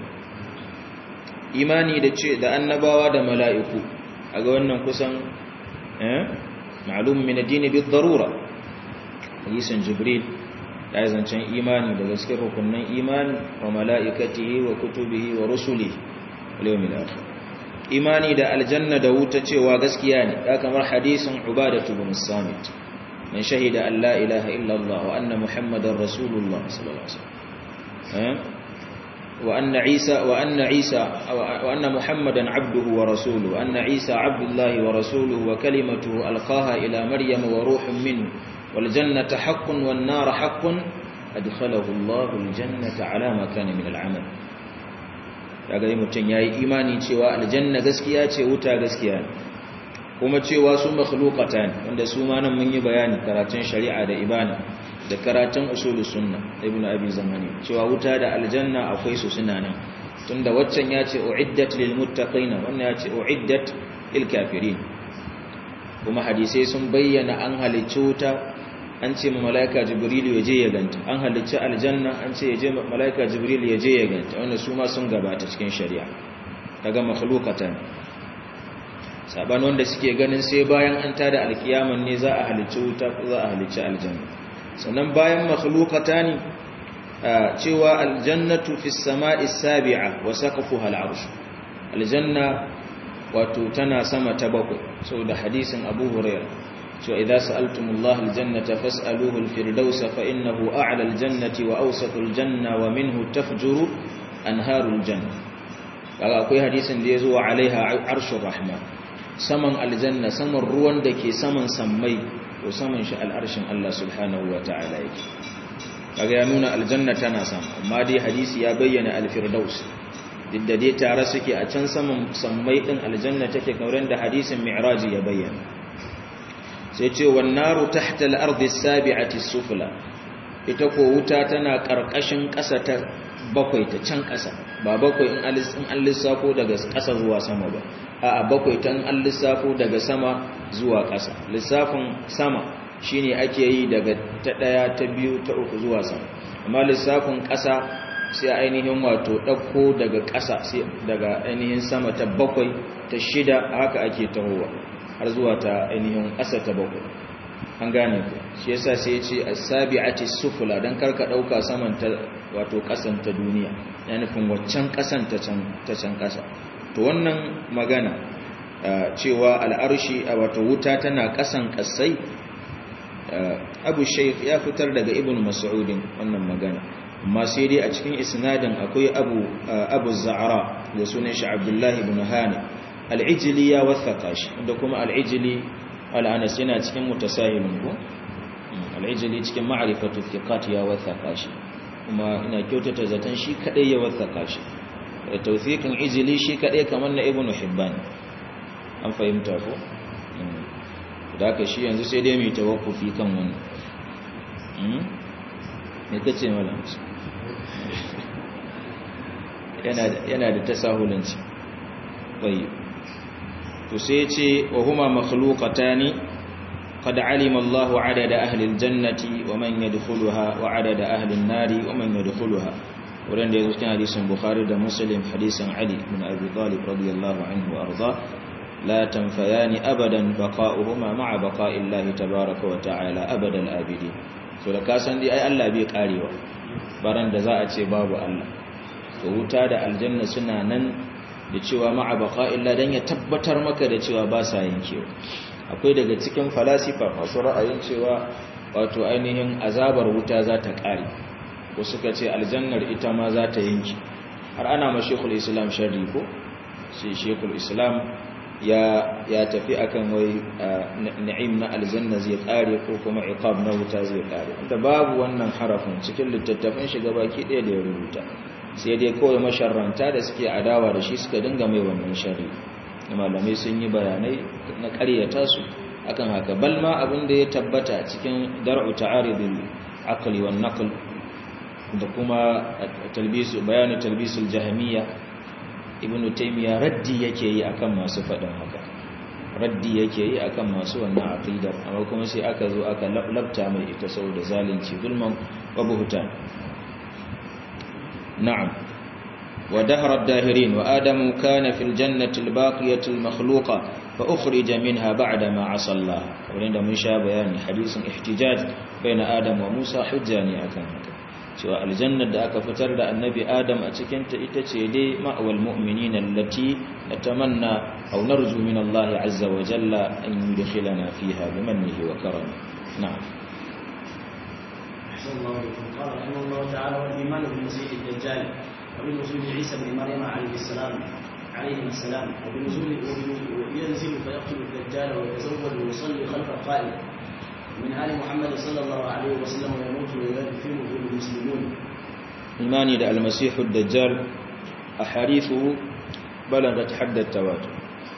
imani da ce da annabawa da mala'iku aga wannan kusan eh ma'lum min ad-din bi darura hadisin jibril ya zancen imani da gaskiyar rukunin imani wa mala'ikatihi wa kutubihi wa rusulihi wal yawmil akhir imani da aljanna da wuta cewa gaskiya ne da kamar hadisin ubadatu bin samit man shahida an la ilaha illa allah wa anna muhammadar rasulullah sallallahu alaihi wasallam wa anna isa wa anna isa wa anna muhammadan abduhu wa rasuluhu wa anna isa abdullahi wa rasuluhu wa kalimatuhu alqaha ila maryam wa ruhun minhu wal jannatu haqqun wan nar haqqun adkhalahu allah al jannata ala ma kana min al amal kaga yi mutum yayi imani cewa aljanna gaskiya ce wuta gaskiya ne kuma cewa su makhluqatan wanda su ma nan mun yi bayani karatun shari'a da ibana da karatun usulus sunna ibnu abi zamani cewa wuta da aljanna akwai su suna nan tunda waccan ya ce uiddat lil muttaqina wannan ya ce uiddat lil kafirin kuma hadisai sun bayyana an halicci wuta an ce malaika jibril ya je ya ganta an halicci aljanna an ce ya je malaika jibril ya je ya ganta wannan su ma sun gabata cikin shari'a daga makhluqatan saban wanda suke ganin sai bayan an tada alkiyaman ne za a halicci wuta ko za a halicci aljanna sannan bayan makhluqatani cewa aljannatu fis sama'i sabi'a wa saqfuha al'arsh aljanna wato tana sama ta bakwai saboda hadisin Abu Hurairah cewa idza sa'altumullaha aljannata fas'aluhu alfirdausa fa innahu a'la aljannati wa awsatul janna wa minhu tafjuru anharul janna kaga akwai hadisin da yazo alaiha arshur rahman saman aljanna saman ruwan da ke saman sammai ko saman shi al'arshin Allah subhanahu wa ta'ala yake kaga ya nuna aljanna tana sama amma dai hadisi ya bayyana alfirdaus duk da dai tare suke a can saman sammai din aljanna take kauren da hadisin mi'raji ya bayyana sai ce wan naru tahta al-ardi as-sabi'ati sufla ita ko wuta tana karkashin ƙasa ta bakwai ta can ƙasa ba bakwai in an lissafo daga ƙasa zuwa sama ba a bakwai tan an lissafo daga sama zuwa ƙasa lissafin sama shine ake yi daga ta ɗaya ta biyu ta uku zuwa sama amma lissafin ƙasa sai ainihin wato ɗauko daga ƙasa sai daga ainihin sama ta bakwai ta shida haka ake tahowa har zuwa ta ainihin ƙasa ta bakwai an gane ku shi yasa sai ya ce as-sabi'ati sufula dan karka ɗauka saman ta wato ƙasan ta duniya ya nufin waccan ƙasan ta can ta can ƙasa to wannan magana cewa al'arshi a wato wuta tana ƙasan ƙasai abu shaikh ya fitar daga ibn mas'udin wannan magana amma sai dai a cikin isnadin akwai abu abu za'ara da sunan shi abdullahi ibn hani al'ijili ya wathaka shi da kuma al'ijili al'anas yana cikin mutasahilun ko al'ijili cikin ma'rifatu thiqat ya wathaka shi kuma ina kyautata zaton shi kadai ya wathaka shi tawfiqin ijili shi kadai kamar na ibnu hibban an fahimta ko da haka shi yanzu sai dai mai tawakkufi kan wannan me kace malam yana yana da tasahulanci tayyib to sai ya ce wa huma makhluqatani قد علم الله عدد أهل الجنة ومن يدخلها وعدد أهل النار ومن يدخلها wurin da ya zo cikin hadisin bukhari da muslim hadisin ali bin abi talib radiyallahu anhu arda la tanfayani abadan baqa'uhuma ma'a baqa'illahi tabaaraka wa ta'ala abadal abidi so da ka san dai ai Allah bai karewa baran da za a ce babu Allah to wuta da aljanna suna nan da cewa ma'a baqa'illahi dan ya tabbatar maka da cewa ba sa yankewa akwai daga cikin falasifa masu ra'ayin cewa wato ainihin azabar wuta za ta kare ko suka ce aljannar ita ma za ta yanki har ana ma shekul islam sharri ko shi shekul islam ya ya tafi akan wai na'im na aljanna zai kare ko kuma iqab na wuta zai kare da babu wannan harafin cikin littattafan shiga baki ɗaya da ya rubuta sai dai kawai masharranta da suke adawa da shi suka dinga mai wannan sharri malamai sun yi bayanai na ƙaryata su akan haka balma abin da ya tabbata cikin dar'u ta'aridul aqli wan naql da kuma talbisu bayanin talbisul jahmiya ibnu taymiya raddi yake yi akan masu faɗin haka raddi yake yi akan masu wannan aqida amma kuma sai aka zo aka labta mai ita saboda zalunci zulman wa buhtan na'am ودهر الداهرين وآدم كان في الجنة الباقية المخلوقة فأخرج منها بعدما عصى الله ولين من شاء بيان حديث احتجاج بين آدم وموسى حجاني أكن cewa aljannar da aka fitar da annabi adam a cikinta ita ce dai ma'awal mu'minina allati natamanna aw narju min Allah azza wa jalla an yudkhilana fiha bimannihi wa karamihi na'am أحسن الله إليكم قال رحمه الله تعالى والإيمان بالمسيح الدجال وبنزول عيسى بن مريم عليه السلام عليه السلام وبنزول وينزل فيقتل الدجال ويتزوج ويصلي خلف القائم من آل محمد صلى الله عليه وسلم ويموت ويدفنه المسلمون imani da almasihu dajjal a harithu balagat haddar tawatur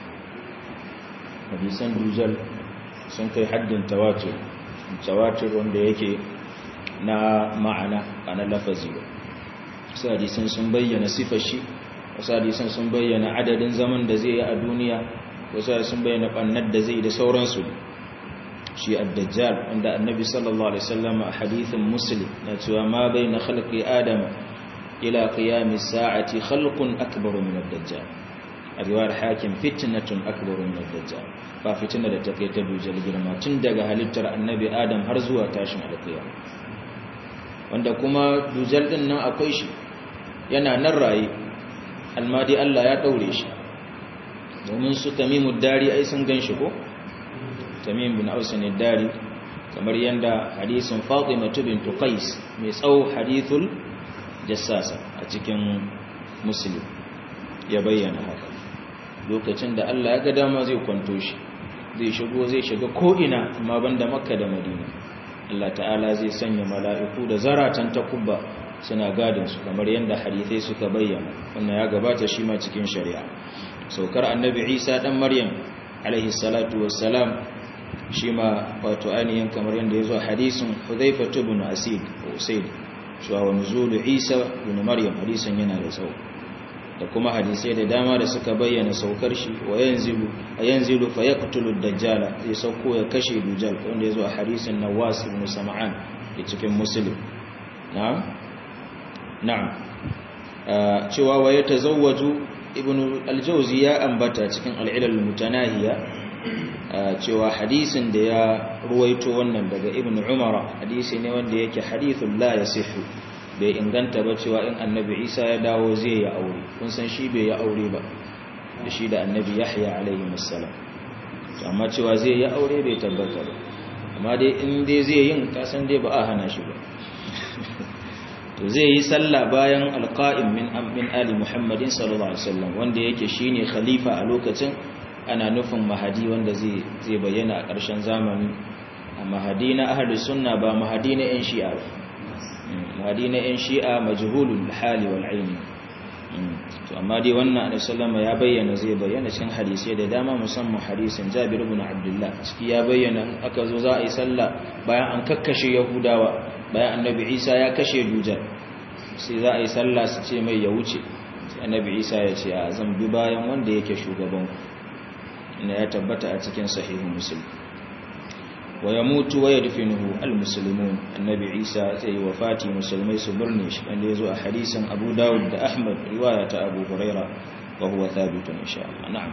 hadisan dujjal sun kai haddin tawatur tawatur wanda yake na ma'ana a na lafazi wasu hadisan sun bayyana sifar shi wasu hadisan sun bayyana adadin zaman da zai yi a duniya wasu sun bayyana ɓannar da zai da sauransu shi ad-dajjal wanda annabi sallallahu alaihi wasallam a hadithin muslim na cewa ma baina khalqi adam ila qiyamis sa'ati khalqun akbaru min ad-dajjal a riwayar hakim fitnatun akbaru min ad-dajjal ba fitina da take ta dujal girma tun daga halittar annabi adam har zuwa tashin alqiyama wanda kuma dujal din nan akwai shi yana nan raye almadi Allah ya daure shi domin su tamimud dari ai sun gan shi ko tamim bin ausin dari kamar yadda hadisin fatima bint qais mai tsawo hadithul jassasa a cikin muslim ya bayyana haka lokacin da Allah ya ga dama zai kwanto shi zai shigo zai shiga ko'ina amma banda makka da madina Allah ta'ala zai sanya mala'iku da zaratan takubba suna gadin su kamar yadda hadithai suka bayyana wannan ya gabata shi ma cikin shari'a saukar annabi isa dan maryam alaihi salatu wassalam shi ma wato ainihin kamar yadda ya zo hadisun hudhaifa ibn asid usaid cewa wa nuzulu isa ibn maryam hadisin yana da tsawo da kuma hadisai da dama da suka bayyana saukar shi wa yanzilu yanzilu fa yaqtulu ad-dajjal ya sauko ya kashe dujal wanda ya zo a hadisin nawas ibn sam'an da cikin muslim na'am na'am cewa wa yatazawwaju ibn al-jawzi ya ambata cikin al-ilal mutanahiya cewa hadisin da ya ruwaito wannan daga ibn umara hadisi ne wanda yake hadithun la yasihu bai inganta ba cewa in annabi isa ya dawo zai ya aure kun san shi bai ya aure ba da shi da annabi yahya alaihi wassalam amma cewa zai ya aure bai tabbata ba amma dai in dai zai yin kasan dai ba a hana shi ba to zai yi sallah bayan alqa'im min min ali muhammadin sallallahu alaihi wasallam wanda yake shine khalifa a lokacin ana nufin mahadi wanda zai zai bayyana a ƙarshen zamani a mahadi na ahlus sunna ba mahadi na yan shi'a ba mahadi na yan shi'a majhulul hali wal aini to amma dai wannan annabi sallama ya bayyana zai bayyana cikin hadisi da dama musamman hadisin Jabir ibn Abdullah ciki ya bayyana aka zo za a yi sallah bayan an kakkashe Yahudawa bayan annabi Isa ya kashe Dujal sai za a yi sallah su ce mai ya wuce sai annabi Isa ya ce a zan bi bayan wanda yake shugaban ku ina ya tabbata a cikin sahihu Muslim wa yamutu wa yadfinuhu almuslimun annabi Isa zai wafati musulmai su burne shi wanda yazo a hadisin Abu Dawud da Ahmad riwaya ta Abu Huraira wa huwa thabitun insha Allah na'am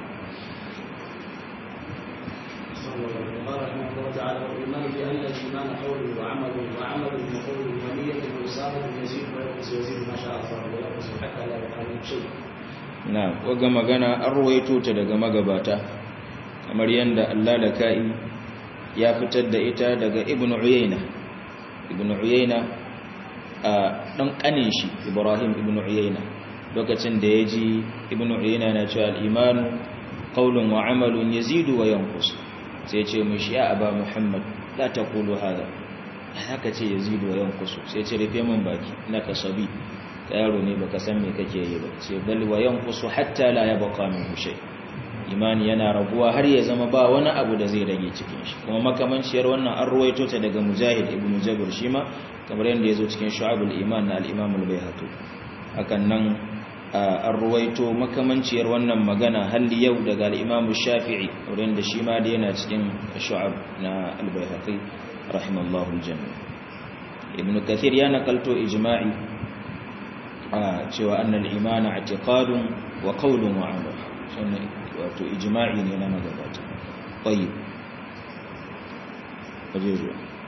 قال رحمه الله تعالى والايمان بان الايمان قول وعمل وعمل وقول ونية وصالح يزيد وينقص يزيد ما شاء الله وينقص حتى لا يبقى من شيء na'am waga magana an ruwaito ta daga magabata kamar yanda Allah da kai ya fitar da ita daga Ibn Uyayna Ibn Uyayna a dan kanin shi Ibrahim Ibn Uyayna lokacin da yaji Ibn Uyayna na cewa al-iman qawlun wa amalun yazidu wa yanqus sai ce mishi ya aba Muhammad la taqulu hada haka ce yazidu wa yanqus sai ce rufe min baki naka sabi yaro ne baka san me kake yi ba sai bal wa yanqusu hatta la yabqa minhu shay imani yana raguwa har ya zama ba wani abu da zai rage cikin shi kuma makamanciyar wannan an ruwaito ta daga mujahid ibnu jabir shima kamar yadda yazo cikin shu'abul iman na al-imam al-baihaqi hakan nan an ruwaito makamanciyar wannan magana halli yau daga al-imam shafi'i wurin da shi ma da yana cikin shu'ab na al-baihaqi rahimallahu al-jami' ibnu kathir ya nakalto ijma'i cewa annal imana i'tiqadun wa qawlun wa amal sannan wato ijma'i ne na magabata tayyib wajeru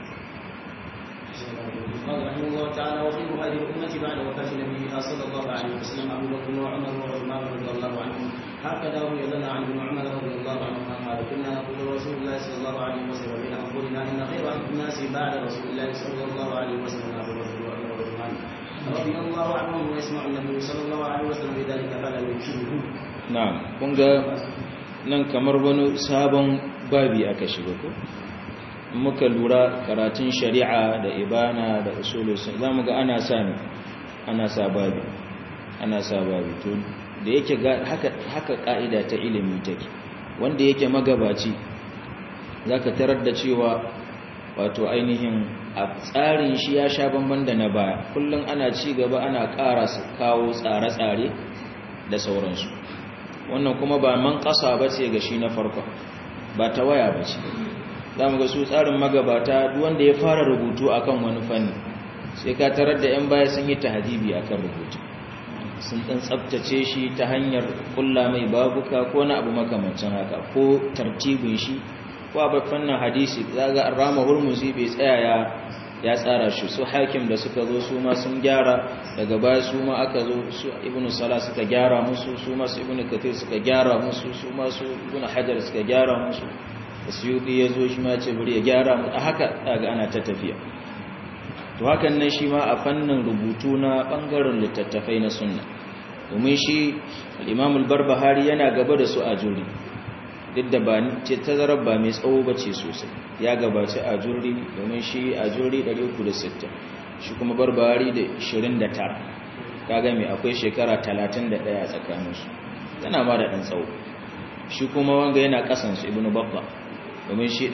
قال رحمه الله تعالى وخير هذه الأمة بعد وفاة نبيها صلى الله عليه وسلم أبو بكر وعمر وعثمان رضي الله عنهم هكذا روي لنا عن ابن عمر رضي الله عنهما قال كنا نقول رسول الله صلى الله عليه وسلم بين أنفسنا إن خير الناس بعد رسول الله صلى الله عليه وسلم أبو بكر وعمر وعثمان رضي الله عنهم ويسمع النبي صلى الله عليه وسلم بذلك فلا ينكره na'am kun ga nan kamar wani sabon babi aka shiga ko muka lura karatun shari'a da ibana da usulul sun zamu ga ana sa ne ana sa babi ana sa babi to da yake ga haka haka kaida ta ilimi take wanda yake magabaci zaka tarar da cewa wato ainihin a tsarin shi ya sha bamban da na baya kullum ana ci gaba ana ƙara kawo tsare-tsare da sauransu wannan kuma ba man ƙasa ba ce ga shi na farko ba ta waya ba ce za mu ga su tsarin magabata wanda ya fara rubutu akan wani fanni sai ka tarar da 'yan baya sun yi tahadibi akan rubutu sun ɗan tsabtace shi ta hanyar kulla mai babuka ko na abu makamancin haka ko tartibin shi ko a fannin hadisi za ga rama hurmuzi bai tsaya ya ya tsara shi su hakim da suka zo su ma sun gyara daga baya su ma aka zo su ibnu sala suka gyara musu su ma su ibnu kathir suka gyara musu su ma su ibnu hajar suka gyara musu suyuti ya zo shi ma ce bari ya gyara mu haka daga ana ta tafiya to hakan nan shi ma a fannin rubutu na bangaren littattafai na sunna domin shi al-imam al-barbahari yana gaba da su a juri duk da ba ce tazarar ba mai tsawo ba ce sosai ya gabaci a juri domin shi a juri 360 shi kuma barbari da 29 kaga mai akwai shekara 31 a tsakaninsu tana ma da ɗan tsawo shi kuma wanga yana ƙasansu ibn babba domin shi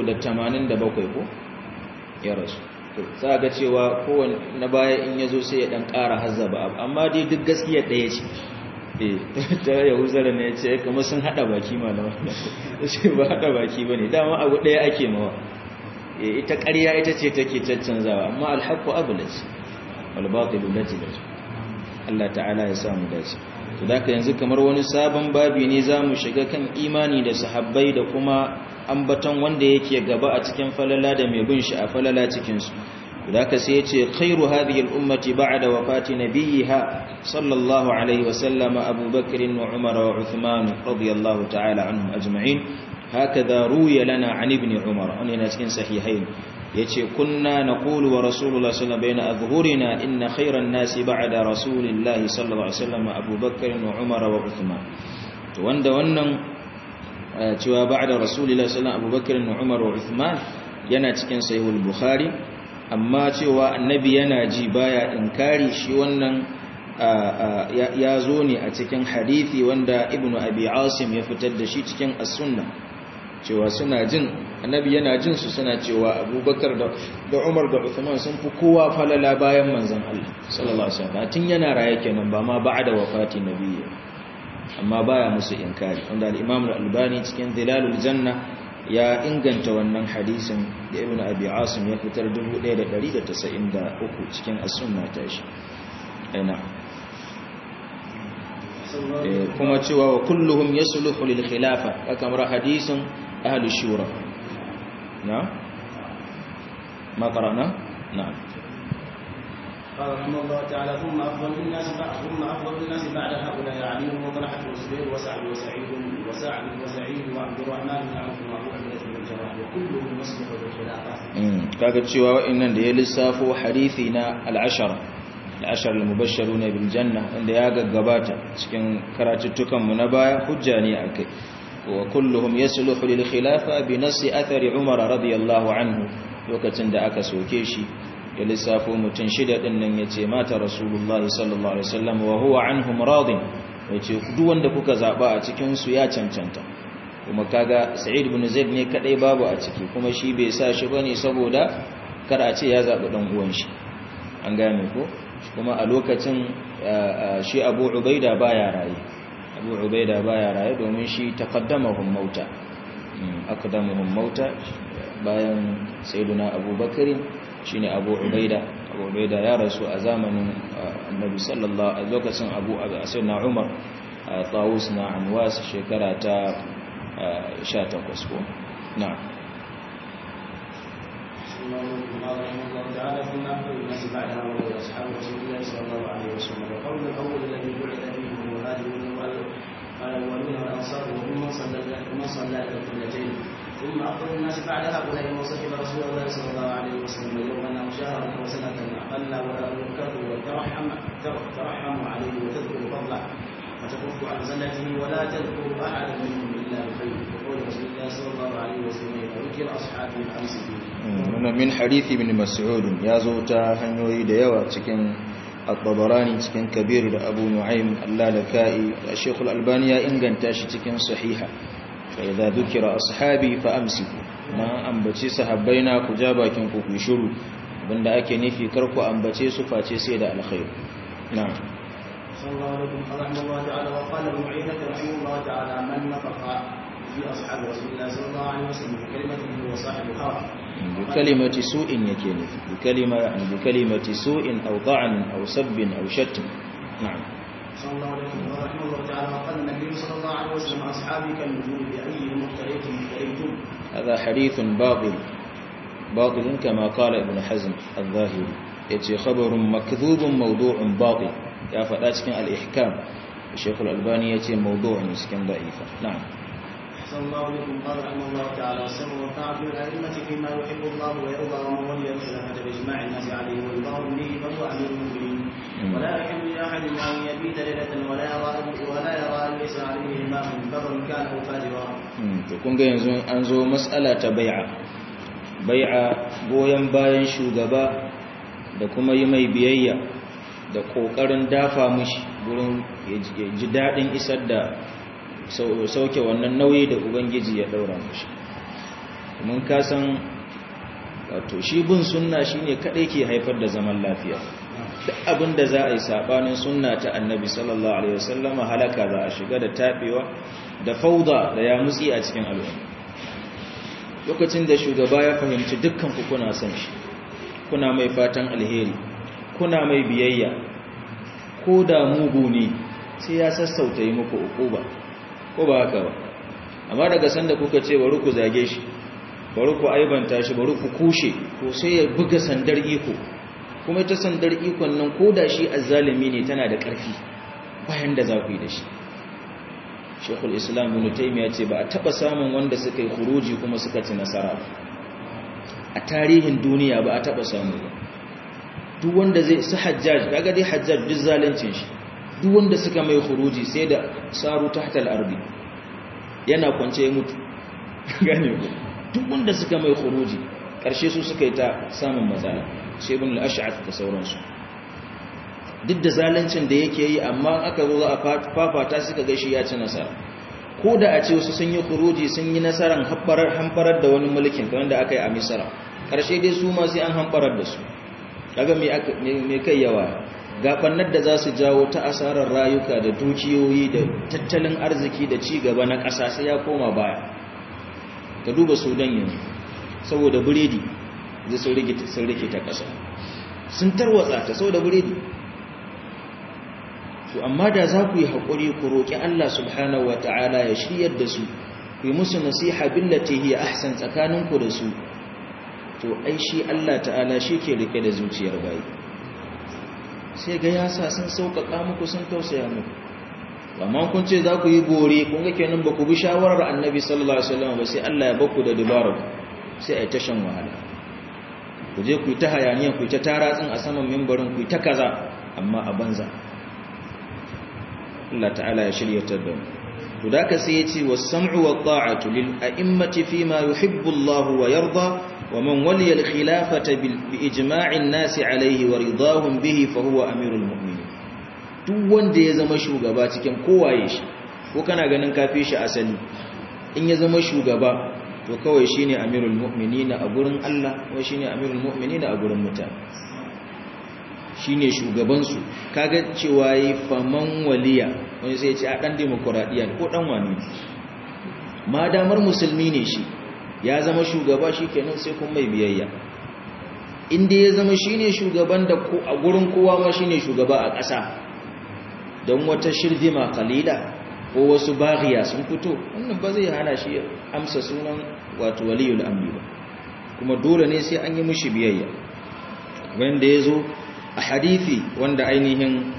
387 ko ya rasu za ga cewa kowane na baya in ya zo sai ya ɗan ƙara hazzaba abu amma dai duk gaskiya ɗaya ce ta yahuzara ne ce kamar sun hada baki malama ce ba hada baki ba ne dama abu daya ake mawa ita ƙarya ita ce take caccanzawa amma alhaku abu da ce walbatilu lati da ce Allah ta'ala ya samu dace to da ka yanzu kamar wani sabon babi ne za mu shiga kan imani da sahabbai da kuma ambaton wanda yake gaba a cikin falala da mai bin shi a falala cikinsu ذاك سيتي خير هذه الأمة بعد وفاة نبيها صلى الله عليه وسلم أبو بكر وعمر وعثمان رضي الله تعالى عنهم أجمعين هكذا روي لنا عن ابن عمر أن نسكن صحيحين يتي كنا نقول ورسول الله صلى الله عليه وسلم بين أظهرنا إن خير الناس بعد رسول الله صلى الله عليه وسلم أبو بكر وعمر وعثمان وند ونن cewa ba'da rasulillahi sallallahu alaihi wasallam Abubakar da Umar wa Uthman yana cikin sahihul Bukhari amma cewa annabi yana ji baya inkari shi wannan ya zo ne a cikin hadithi wanda ibn abi asim ya fitar da shi cikin as-sunna cewa suna jin annabi yana jin su suna cewa abubakar da umar da uthman sun fi kowa falala bayan manzon Allah sallallahu alaihi wasallam tun yana raye kenan ba ma ba'da wafati nabiyyi amma baya musu inkari wanda al-imam al-albani cikin zilalul janna ya inganta wannan hadisin da ibn abi asim ya fitar 1193 cikin as-sunna ta shi aina kuma cewa wa kulluhum yasluhu lil khilafa kamar hadisin ahli shura na ma qara'na na'am قال رحمه الله تعالى ثم افضل الناس بعد ثم افضل الناس بعد هؤلاء علي وطلحه والزبير وسعد وسعيد وسعد وسعيد وعبد الرحمن بن عوف وابو عبيده بن الجراح وكلهم يصلح بالخلافه. kaga cewa wa'annan da ya lissafo hadisi na al-ashara al-ashar al-mubashsharuna bil janna wanda ya gaggabata cikin karatuttukan mu na baya hujja ne akai wa kulluhum yasluhu lil khilafa bi nasi athari umar radiyallahu anhu lokacin da aka soke shi ya lissafo mutum shida din nan yace mata rasulullahi sallallahu alaihi wasallam wa huwa anhum radin yace duk wanda kuka zaba a cikin su ya cancanta kuma kaga sa'id ibn zaid ne kadai babu a ciki kuma shi bai sa shi bane saboda kar a ce ya zabi dan uwan shi an gane ko kuma a lokacin shi Abu Ubaida baya raye Abu Ubaida baya raye domin shi taqaddamahum mauta aqdamuhum mauta bayan sayyiduna Abu Bakr shine Abu Ubaida Abu Ubaida ya rasu a zamanin annabi sallallahu a lokacin abu a na umar tawus na anwas shekara ta 18 ko na قال رحمه الله تعالى ثم أخبر الناس بعدها وهو أصحاب رسول الله صلى الله عليه وسلم وقول الأول الذي بعث فيه هو المهاجرون قال الأولون والأنصار وهم من صلى من صلى إلى القبلتين ثم أخبر الناس بعد هؤلاء من صحب رسول الله صلى الله عليه وسلم يوما أو شهرا أو سنة أقل ولا ينكره وترحم ترحم عليه وتذكر فضله وتكف عن زلته ولا تذكر أحدا منهم إلا بخير وقول رسول الله صلى الله عليه وسلم ذكر أصحابي الأمس فيه wannan min hadithi ibn mas'ud ya zo ta hanyoyi da yawa cikin at-tabarani cikin kabir da abu nu'aym al-lalaka'i shaykh al-albani ya inganta shi cikin sahiha fa idza dhukira ashabi fa amsiku ma ambace sahabbaina ku ja bakin ku ku shiru banda ake nufi kar ku ambace su face sai da alkhair na'am صلى الله عليه رحمه الله تعالى وقال ابن عيينة رحمه الله تعالى من نطق في أصحاب رسول الله صلى الله عليه وسلم بكلمته هو صاحب هوى بكلمة سوء يكين بكلمة يعني بكلمة سوء أو طعن أو سب أو شتم نعم صلى الله عليه وسلم رحمه الله تعالى وقال النبي صلى الله عليه وسلم أصحابي كالنجوم بأيهم اقتريتم اقتريتم هذا حديث باطل باطل كما قال ابن حزم الظاهري يتي خبر مكذوب موضوع باطل يا فداتكن الإحكام الشيخ الألباني يتي موضوع مسكن ضعيفة نعم صلى الله عليكم قال رحمه الله تعالى السمع والطاعة للأئمة فيما يحب الله ويرضى ومن ولي الخلافة بإجماع الناس عليه ورضاهم به فهو أمير المؤمنين ولا يحل لأحد أن يبيت ليلة ولا يرى ولا يرى ليس عليه إمام برا كان أو فاجرا. kun ga yanzu an zo mas'ala ta bai'a bai'a goyon bayan shugaba da kuma yi mai biyayya da kokarin dafa mushi gurin ya ji daɗin isar da sauke wannan nauyi da ubangiji ya daura mushi mun kasan wato shi bin sunna shine kadai ke haifar da zaman lafiya duk abin da za a yi sabanin sunna ta annabi sallallahu alaihi wasallama halaka za a shiga da tabewa da fauda da ya mutsi a cikin al'umma lokacin da shugaba ya fahimci dukkan ku kuna son shi kuna mai fatan alheri kuna mai biyayya ko da mugu ne sai ya sassauta yi muku ukuba ko ba haka ba amma daga sanda kuka ce bari ku zage shi bari ku aibanta shi bari ku kushe to sai ya buga sandar iko kuma ita sandar ikon nan ko da shi azzalimi ne tana da ƙarfi bayan da za ku yi da shi shekul islam ibn taymiya ce ba a taba samun wanda suka yi khuruji kuma suka ci nasara a tarihin duniya ba a taba samu ba duk wanda zai su hajjaj kaga dai hajjaj duk zalincin shi duk wanda suka mai khuruji sai da saru tahta al-ardi yana kwance ya mutu gane ku duk wanda suka mai khuruji karshe su suka yi ta samun matsala sai ibn al-ash'ath da sauransu duk da zalincin da yake yi amma aka zo za a fafata suka ga shi ya ci nasara ko da a ce wasu sun yi khuruji sun yi nasarar hamfarar da wani mulkin kamar da aka yi a misra karshe dai su ma sai an hamfarar da su kaga me kai yawa gabannar da za su jawo ta asarar rayuka da dukiyoyi da tattalin arziki da ci gaba na ƙasa sai ya koma baya ka duba sudan yanzu saboda biredi zai sun rike ta ƙasa sun tarwatsa ta saboda biredi to amma da za ku yi haƙuri ku roƙi Allah subhanahu wa ta'ala ya shiryar da su ku yi musu nasiha billati hiya ahsan tsakaninku da su to ai shi Allah ta'ala shi ke rike da zuciyar bayi sai ga ya sa sun sauƙaƙa muku sun tausaya muku amma kun ce za ku yi bore kun ga kenan ba ku bi shawarar annabi sallallahu alaihi wasallam ba sai Allah ya baku da dubara sai ai ta shan wahala ku je ku yi ta hayaniya ku yi ta taratsin a saman mimbarin ku yi ta kaza amma a banza Allah ta'ala ya shiryatar da mu to da ka sai ya ce was-sam'u wat-ta'atu lil a'immati fima yuhibbu Allah wa yarda wa man waliya al-khilafata bi ijma'in nas alayhi wa ridahum bihi fa huwa amirul mu'minin duk wanda ya zama shugaba cikin kowaye shi ko kana ganin kafi shi asali in ya zama shugaba to kawai shine amirul mu'minin a gurin Allah ko shine amirul mu'minin a gurin mutane shine shugabansu kaga cewa yi faman waliya wani sai ce a dan demokuraɗiyya ko dan wani ma damar musulmi ne shi ya zama shugaba shi kenan sai kun mai biyayya inda ya zama shine shugaban da a gurin kowa ma shine shugaba a ƙasa don wata shirdima kalila ko wasu baghiya sun fito wannan ba zai hana shi amsa sunan wato waliyul amri ba kuma dole ne sai an yi mishi biyayya wanda ya zo a hadithi wanda ainihin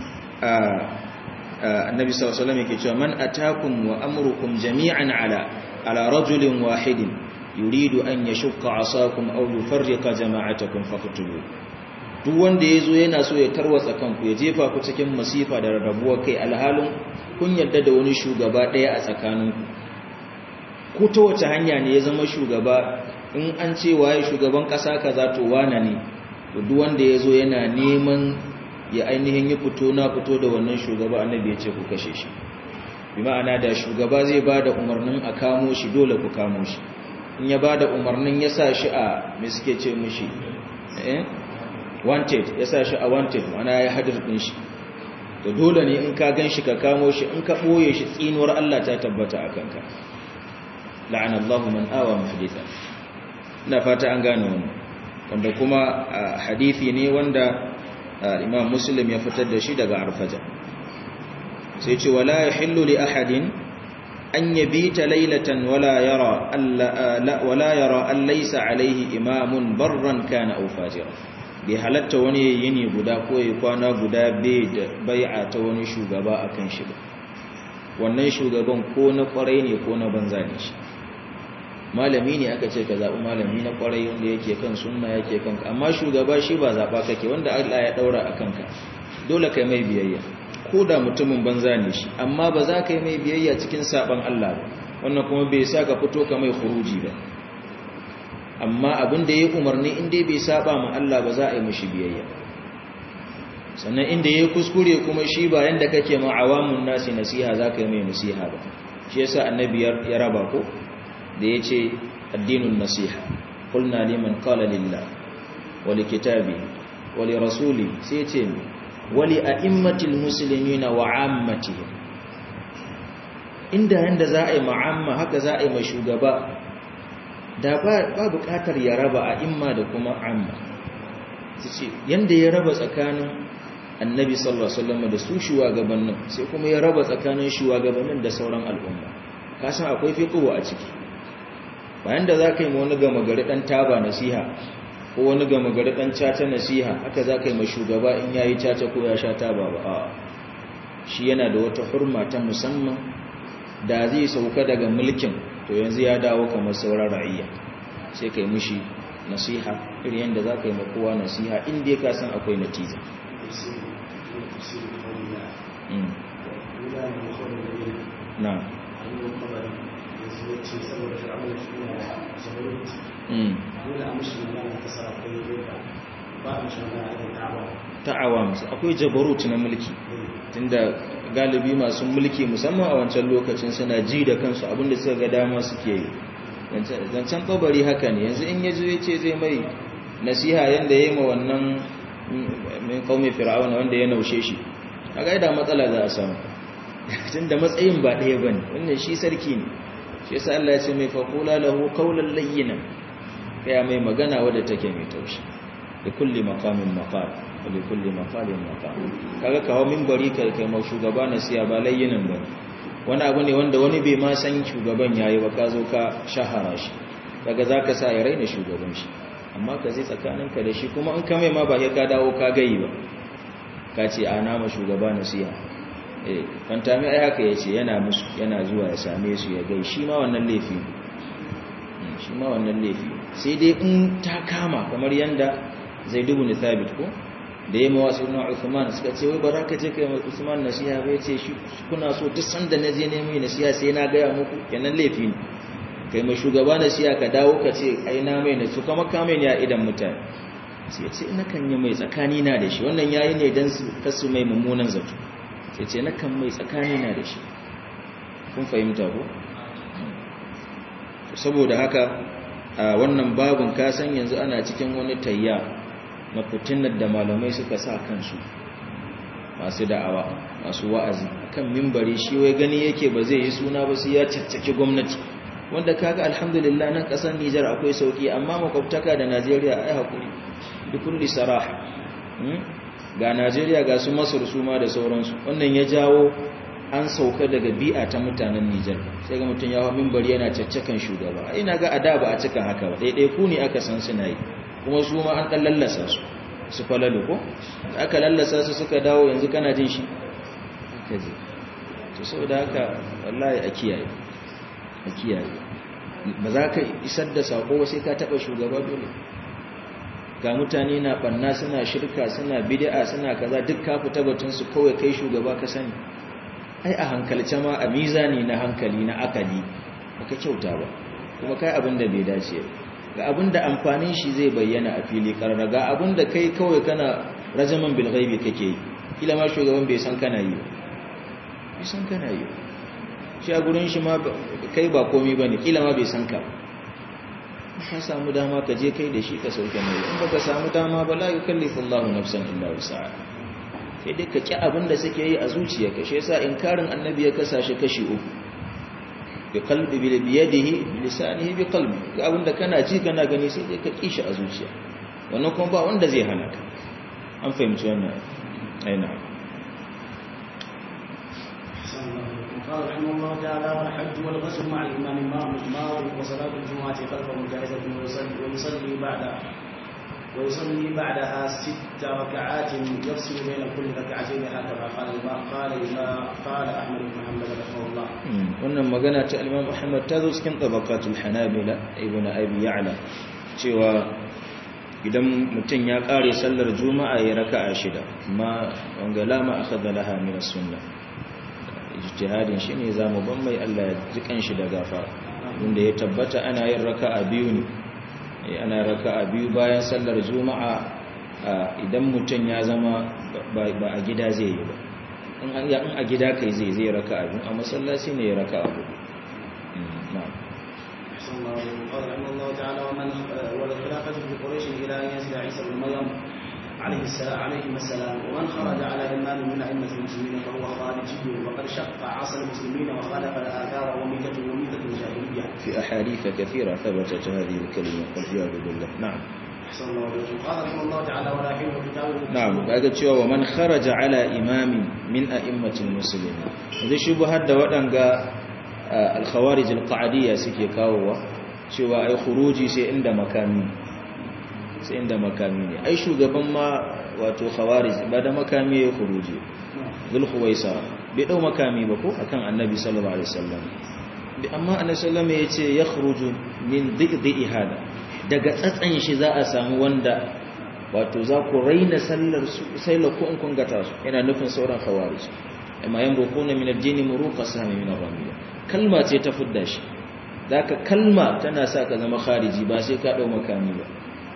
annabi sallallahu alaihi wasallam yake cewa man atakum wa amrukum jami'an ala ala rajulin wahidin yuridu an yashqa asakum aw yufarriqa jama'atakum faqtulu duk wanda yazo yana so ya tarwatsa kanku ya jefa ku cikin masifa da rarrabuwar kai alhalin kun yarda da wani shugaba daya a tsakaninku ko ta wace hanya ne ya zama shugaba in an ce waye shugaban kasa kaza to wana ne to duk wanda yazo yana neman ya ainihin yi fito na fito da wannan shugaba annabi ya ce ku kashe shi bi ma'ana da shugaba zai ba da umarnin a kamo shi dole ku kamo shi in ya ba da umarnin ya sa shi a me suke ce mishi eh wanted ya sa shi a wanted mana ya hadir din shi to dole ne in ka gan shi ka kamo shi in ka ɓoye shi tsinuwar Allah ta tabbata a kanka la'ana Allah man awa muhditha ina fata an gane wannan wanda kuma hadisi ne wanda imam muslim ya fitar da shi daga arfaja sai ce wala yahillu li ahadin an yabita laylatan wala yara alla wala yara an laysa alayhi imamun barran kana aw fajira bai halatta wani yini guda ko ya kwana guda bai da bai'a ta wani shugaba akan shi ba wannan shugaban ko na kwarai ne ko na banza ne shi malami ne aka ce ka zaɓi malami na kwarai wanda yake kan sunna yake kan amma shugaba shi ba zaɓa kake wanda Allah ya ɗaura a kanka dole kai mai biyayya ko da mutumin banza ne shi amma ba za ka yi mai biyayya cikin saɓan Allah ba wannan kuma bai sa ka fito ka mai huruji ba amma abin da ya umarni inda bai saba ma Allah ba za a yi mashi biyayya sannan inda ya kuskure kuma shi ba yanda kake ma awamun nasi nasiha za ka yi mai nasiha ba shi yasa annabi ya raba ko da ya ce addinin nasiha kulna liman qala lillah wa li kitabi wa li rasuli sai ce wa li a'immatil muslimina wa ammatihim inda yanda za a yi ma'amma haka za a yi ma shugaba da ba bukatar ya raba a imma da kuma amma ce yanda ya raba tsakanin annabi sallallahu alaihi wasallam da su shugabannin sai kuma ya raba tsakanin shugabannin da sauran al'umma kasan akwai fiqhu a ciki bayan da zaka yi wani gama gari dan taba nasiha ko wani gama gari dan caca nasiha haka zaka yi ma shugaba in yayi caca ko ya sha taba ba a shi yana da wata hurma ta musamman da zai sauka daga mulkin to yanzu ya dawo kamar sauran ra'ayya sai kai mushi nasiha irin yadda za ka yi makowa nasiha inda ka san akwai natija na ta'awa musu akwai jabarut na mulki tunda galibi masu mulki musamman a wancan lokacin suna ji da kansu abinda suka ga dama suke yi zancen kabari haka ne yanzu in yazo ya ce zai mai nasiha yanda ya yi ma wannan min kaume fir'auna wanda ya naushe shi a gaida matsala za a samu tun da matsayin ba ɗaya ba ne wannan shi sarki ne shi yasa Allah ya ce mai faƙula lahu kaulan layyina kaya mai magana wadda take mai taushi da kulli maqamin maqam wa li kulli maqalin maqam kaga kawo minbari kai kai mau shugaba nasiya ba layyinan ba wani abu ne wanda wani bai ma san shugaban yayi ba ka zo ka shahara shi daga zaka sa ya raina shugaban shi amma ka zai tsakaninka da shi kuma in ka mai ma ba sai ka dawo ka gayi ba ka ce a nama shugaba nasiha eh fantami ai haka yace yana musu yana zuwa ya same su ya gai shi ma wannan laifi shi ma wannan laifi sai dai in ta kama kamar yanda Zaid ibn Thabit ko da yamma wasu na Uthman suka ce wai baraka je kai Uthman nasiha bai ce shi kuna so duk sanda na je nemi nasiha sai na gaya muku kenan laifi ne kai mai shugaba nasiha ka dawo ka ce ai na mai nasu kuma ka mai ne a idan mutane sai ya ce ina kan yi mai tsakani na da shi wannan yayi ne dan su kasu mai mummunan zato sai ce na kan mai tsakani na da shi kun fahimta ko saboda haka a wannan babun ka san yanzu ana cikin wani tayya na fitinar da malamai suka sa kansu masu da'awa masu wa'azi kan mimbari shi wai gani yake ba zai yi suna ba sai ya caccaki gwamnati wanda kaga alhamdulillah nan kasar Nijar akwai sauki amma makwabtaka da Najeriya ai hakuri bikulli saraha ga Najeriya ga su Masar su ma da sauransu wannan ya jawo an sauka daga bi'a ta mutanen Nijar sai ga mutum ya hawa minbari yana caccakan shugaba ina ga ada ba a cika haka ba daidai ku ne aka san suna yi kuma su ma an dan lallasa su su falalu ko aka lallasa su suka dawo yanzu kana jin shi kaje to saboda haka wallahi a kiyaye a kiyaye ba za ka isar da sako sai ka taba shugaba dole ga mutane na banna suna shirka suna bid'a suna kaza duk ka fita batun su kawai kai shugaba ka sani ai a hankalce ma a mizani na hankali na akali baka kyauta ba kuma kai abin da bai dace ga abin da amfanin shi zai bayyana a fili karara ga abin da kai kawai kana rajaman bil ghaibi kake yi kila ma shugaban bai san kana yi bai san kana yi shi a gurin shi ma kai ba komai bane kila ma bai san ka ka samu dama ka je kai da shi ka sauke mai in baka samu dama ba la yukallifu Allahu nafsan illa wus'aha sai dai ka ki abin da suke yi a zuciyarka shi yasa inkarin annabi ya kasashe kashi uku bi qalbi bi yadihi bi lisanihi bi qalbi ga abin da kana ji kana gani sai dai ka kishi a zuciya wannan kuma ba wanda zai hana ka an fahimci wannan aina قال رحمه الله تعالى والحج والغسل مع الإمام ماضي وصلاة الجمعة خلفه جائزة ويصلي, ويصلي بعد ويصلي بعدها ست ركعات يفصل بين كل ركعتين هكذا قال قال قال أحمد بن محمد رحمه الله. wannan magana ta Imam Ahmad ta zo cikin tabaqatul Hanabila ibn Abi Ya'la cewa idan mutum ya kare sallar juma'a ya raka'a shida amma wanga lama akhadha laha min as-sunnah ijtihadin shi ne za mu ban mai Allah ya ji kanshi da gafara inda ya tabbata ana yin raka'a biyu ne ana raka'a biyu bayan sallar juma'a idan mutum ya zama ba a gida zai yi ba in a gida kai zai zai raka'a biyu a masallaci ne ya raka'a biyu قال رحمه الله تعالى ومن والخلافة في قريش إلى أن ينزل عيسى بن مريم عليه السلام عليهم السلام ومن خرج على إمام من أئمة المسلمين فهو خارجي وقد شق عصى المسلمين وخالف الآثار وميتة وميتة الجاهلية. في أحاديث كثيرة ثبتت هذه الكلمة والعياذ بالله نعم. أحسن الله عليكم قال رحمه الله تعالى ولا حين كتابه نعم بعد cewa ومن خرج على إمام من أئمة المسلمين إذا شبهت da waɗanga al-khawarij al-qa'diyya suke kawowa cewa ai khuruji sai inda makami sai inda makami ne ai shugaban ma wato khawarij ba da makami ya khuruji zul khuwaisa bai dau makami ba ko akan annabi sallallahu alaihi wasallam amma annabi sallallahu alaihi yace yakhruju min dhi'i hada daga tsatsan shi za a samu wanda wato za ku raina sallar su sai la ku in kun gata su yana nufin sauran khawarij amma yan rukuna min ad-din muruqa sami min ar-ramiya kalma ce ta fudda shi zaka kalma tana sa ka zama khariji ba sai ka dau makami ba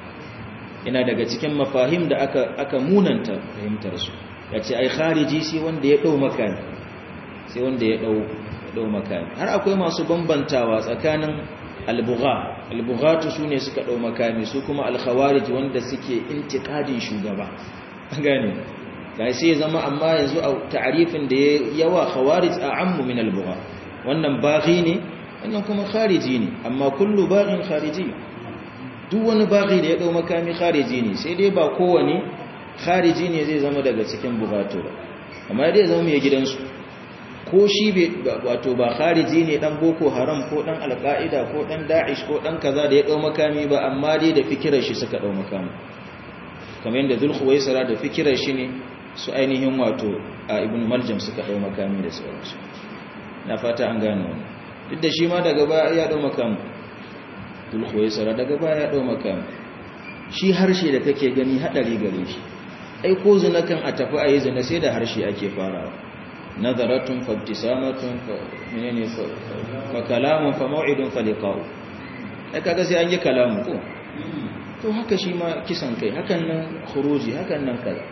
ina daga cikin mafahim da aka aka munanta fahimtar su yace ai khariji sai wanda ya dau makami sai wanda ya dau dau makami har akwai masu bambantawa tsakanin albugha albughatu sune suka dau makami su kuma alkhawarij wanda suke intiqadin shugaba gane kai sai zama amma yanzu a ta'arifin da yawa khawarij a'ammu min albugha wannan baghi ne wannan kuma khariji ne amma kullu baghin khariji duk wani baghi da ya dau makami khariji ne sai dai ba kowane khariji ne zai zama daga cikin bugatu ba amma dai zama mai gidansu ko shi wato ba khariji ne dan boko haram ko dan alqaida ko dan da'ish ko dan kaza da ya dau makami ba amma dai da fikirar shi suka dau makami kamar yadda zulkhuwaisara da fikirar shi ne su ainihin wato a ibn maljam suka dau makami da sauransu na fata an gane wannan duk da shi ma daga baya ya dau makami zulkhuwaisara daga baya ya dau makami shi harshe da kake gani hadari gare shi ai ko zina kan a tafi a yi zina sai da harshe ake farawa nazaratun fabtisamatun fa menene fa kalamun fa maw'idun fa liqa'u ai kaga sai an yi kalamu ko to haka shi ma kisan kai hakan nan khuruji hakan nan kaza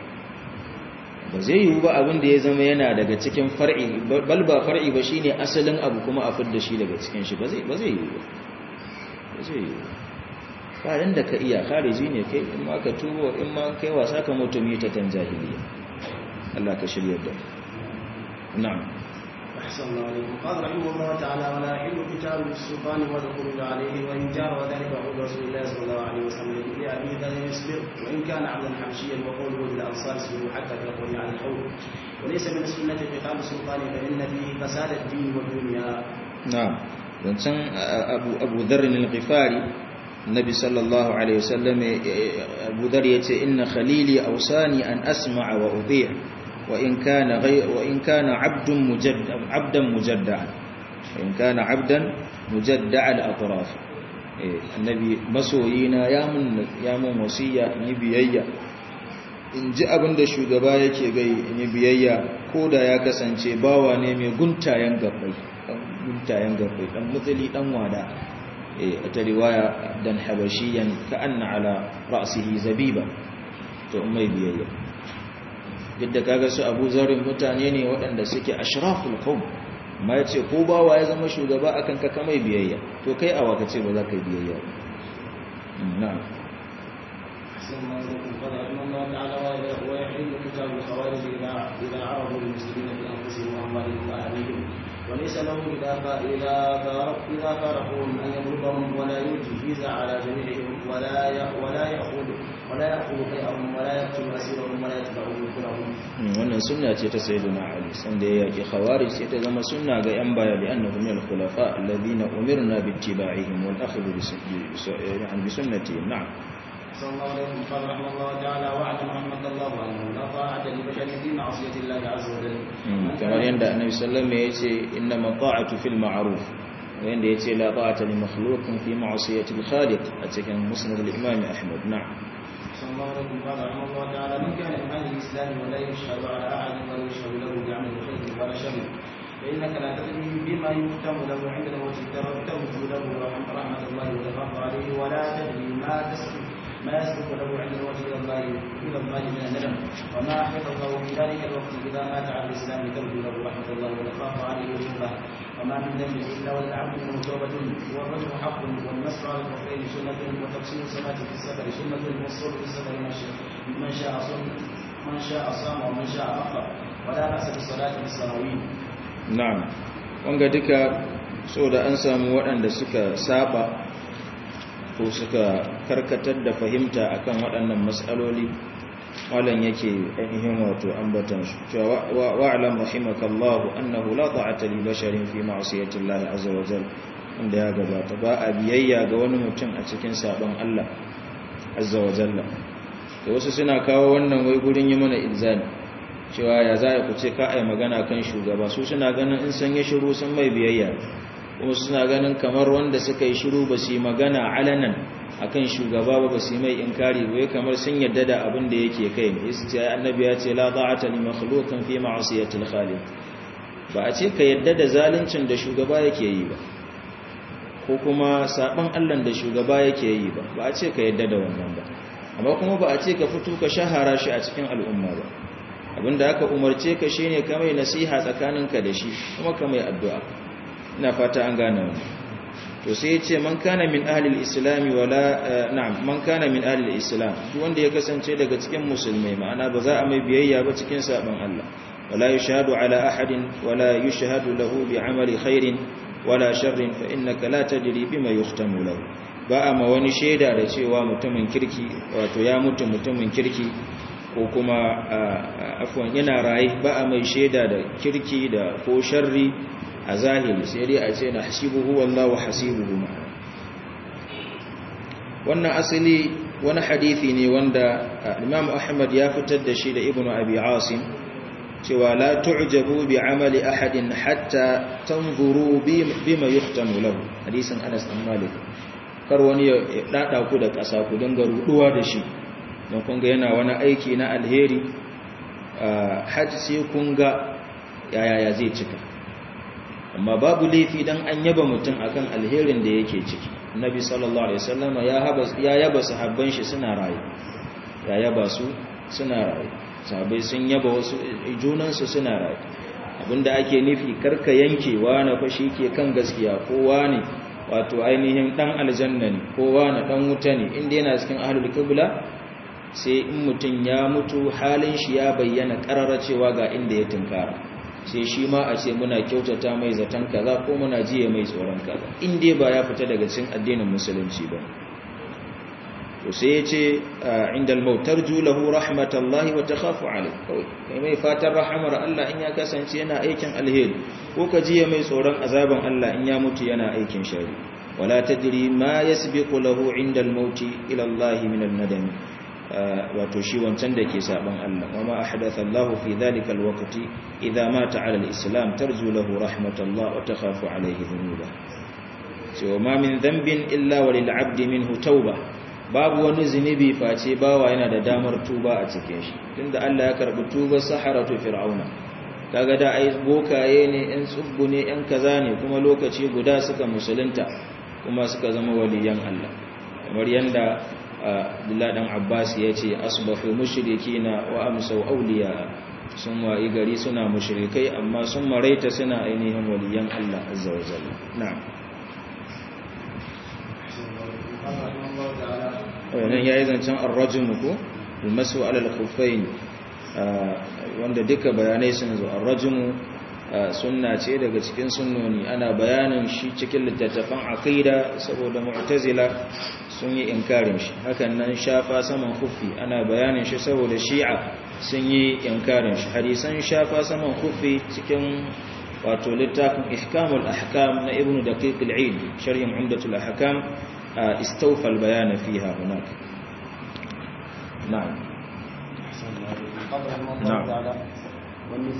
ba zai yiwu ba abin da ya zama yana daga cikin far'i bal ba far'i ba shine asalin abu kuma a fidda shi daga cikin shi ba zai ba zai yiwu ba zai yiwu ba da ka iya khariji ne kai in ma ka tubo in ma kai wasa ka mutumi ta tan jahiliya Allah ka shiryar da mu نعم أحسن الله عليكم قال رحمه الله تعالى ولا يحل قتال السلطان والخروج عليه وإن جار وذلك عود رسول الله صلى الله عليه وسلم لأبي ذر يصبر وإن كان عبدا حبشيا وقوله للأنصار اصبروا حتى تلقوني على الحوض وليس من السنة قتال السلطان فإن فيه فساد الدين والدنيا na'am zancen abu abu dharr al-ghifari nabi sallallahu alaihi wasallam abu dharr yace inna khalili awsani an asma'a wa udhi' wa in kana ghayr wa in kana 'abdun mujaddad 'abdan mujadda'an wa in kana 'abdan mujadda'a al-atraf eh annabi masoyina ya mun ya mun wasiya in yi biyayya in ji abin da shugaba yake gai in yi biyayya ko da ya kasance bawa ne mai guntayen gabbai guntayen gabbai dan mutsili dan wada a ta riwaya dan habashiyan ka anna ala ra'sihi zabiba to mai biyayya duk da kaga su Abu Zarin mutane ne waɗanda suke ashraful qawm amma yace ko bawa ya zama shugaba akan ka kamai biyayya to kai awa kace ba za ka yi biyayya na'am أحسن الله إليكم قال رحمه الله تعالى ويحل قتال الخوارج إذا إذا عرضوا للمسلمين في أنفسهم وأموالهم وأهليهم وليس له إذا إذا إذا فارقوهم أن يضربهم ولا يجيز على جميعهم ولا ولا يأخذ ولا يأخذ بيعهم ولا يقتل أسيرهم ولا يتبع ذكرهم. wannan sunna ce ta sayyidina ali sanda ya yaki khawarij sai ta zama sunna ga yan baya bi annahu min al-khulafa alladhina umirna bi ittiba'ihim wal akhdhu bi sunnati na'am صلى الله عليه وسلم قال رحمه الله تعالى واعلم رحمه الله انه لا طاعه لبشر في معصيه الله عز وجل. kamar yadda annabi sallallahu alaihi wasallam yace innama ta'atu fil ma'ruf wanda yace la ta'ata li makhluqin fi ma'siyati al-khaliq a cikin musnad al-imam ahmad na'am صلى الله عليه وسلم قال رحمه الله تعالى من كان من اهل الاسلام ولا يشهد على احد ولا يشهد له بعمل خير ولا شر فانك لا تدري بما يختم له عند الموت ترجو له رحمه الله وتخاف عليه ولا تدري ما تسلك ما يسبق له عند الموت الى الله الى الله من الندم وما حفظه في ذلك الوقت اذا مات على الاسلام ترجو له رحمه الله وتخاف عليه وجوبه وما من ذنب الا وللعبد منه توبه والرجل حق والنصر على الكفرين سنه وتفسير الصلاه في السفر سنه والصوم في السفر من شاء صم من شاء صام ومن شاء افطر ولا باس بالصلاه في السراويل. na'am wanga duka so da an samu waɗanda suka saba ko suka karkatar da fahimta akan waɗannan matsaloli malam yake ainihin wato ambatan su cewa wa'lam rahimakallahu annahu la ta'ata li basharin fi ma'siyati Allah azza wa jalla inda ya gabata ba a biyayya ga wani mutum a cikin sabon Allah azza wa jalla to wasu suna kawo wannan wai gurin yi mana ilzami cewa ya za ku ce ka ai magana kan shugaba su suna ganin in san yi shiru sun mai biyayya kuma suna ganin kamar wanda suka yi shiru ba su yi magana alanan akan shugaba ba su yi mai inkari ba kamar sun yadda da abin da yake kai ne yasu ce annabi ya ce la ta'ata li makhluqin fi ma'siyatil khaliq ba a ce ka yadda da zaluncin da shugaba yake yi ba ko kuma saban Allah da shugaba yake yi ba ba a ce ka yadda da wannan ba amma kuma ba a ce ka fito ka shahara shi a cikin al'umma ba abinda aka umarce ka shine ka mai nasiha tsakaninka da shi kuma ka mai addu'a ina fata an gane wannan to sai yace man kana min ahli al-islam wala na'am man kana min ahli al-islam duk wanda ya kasance daga cikin musulmai ma'ana ba za a mai biyayya ba cikin saban Allah wala yushhadu ala ahadin wala yushhadu lahu bi'amali khairin wala sharrin fa innaka la tadri bima yuhtamu lahu ba a ma wani shaida da cewa mutumin kirki wato ya mutu mutumin kirki ko kuma afwan yana raye ba a mai shaida da kirki da ko sharri a zahiri sai dai a ce na hasibuhu wallahu hasibuhu ma wannan asali wani hadithi ne wanda Imam Ahmad ya fitar da shi da Ibn Abi Asim cewa la tu'jabu bi amali ahadin hatta tanzuru bima yuhtamu lahu hadisin Anas bin Malik kar wani ya dada ku da ƙasa ku dinga ruduwa da shi don kun ga yana wani aiki na alheri hajji sai kun ga yaya zai cika amma babu laifi dan an yaba mutum akan alherin da yake ciki nabi sallallahu alaihi wasallam ya haba ya yaba sahabban shi suna raye ya yaba su suna raye sahabbai sun yaba wasu junan su suna raye abinda ake nufi karka yankewa na fashi ke kan gaskiya kowa ne wato ainihin dan aljanna ne kowa na dan wuta ne inda yana cikin ahlul qibla sai in mutum ya mutu halin shi ya bayyana karara cewa ga inda ya tunkara sai shi ma a ce muna kyautata mai zaton kaza ko muna jiye mai tsoron kaza in dai ba ya fita daga cikin addinin musulunci ba to sai ya ce inda al-mautar julahu rahmatallahi wa takhafu alayh kawai kai mai fatan rahamar Allah in ya kasance yana aikin alheri ko ka jiye mai tsoron azaban Allah in ya mutu yana aikin shari wala tadri ma yasbiqu lahu inda al-maut ila Allah min al-nadam wato shi wancan da ke saban Allah wama ahdatha Allah fi dhalika al-waqti idha mata ala al-islam tarju lahu rahmatallah wa takhafu alayhi dhunuba so ma min dhanbin illa walil 'abdi minhu tawbah babu wani zunubi face bawa yana da damar tuba a cikin shi tunda Allah ya karbi tubar saharatu fir'auna kaga da ai bokaye ne ɗan tsubbu ne ɗan kaza ne kuma lokaci guda suka musulunta kuma suka zama waliyan Allah kamar yanda Abdullah dan Abbas ya ce asbahu mushrikina wa amsau awliya sun wayi gari suna mushrikai amma sun maraita suna ainihin waliyan Allah azza wa jalla na'am wannan ya yi zancen arrajimu ko almasu alal kufain wanda duka bayanai sun zo arrajimu sunna ce daga cikin sunnoni ana bayanin shi cikin littattafan aqida saboda mu'tazila sun yi inkarin shi hakan nan shafa saman kufi ana bayanin shi saboda shi'a sun yi inkarin shi hadisan shafa saman kufi cikin wato littafin ihkamul ahkam na ibnu daqiq al-eid sharhin umdatul ahkam استوفى البيان فيها هناك نعم نعم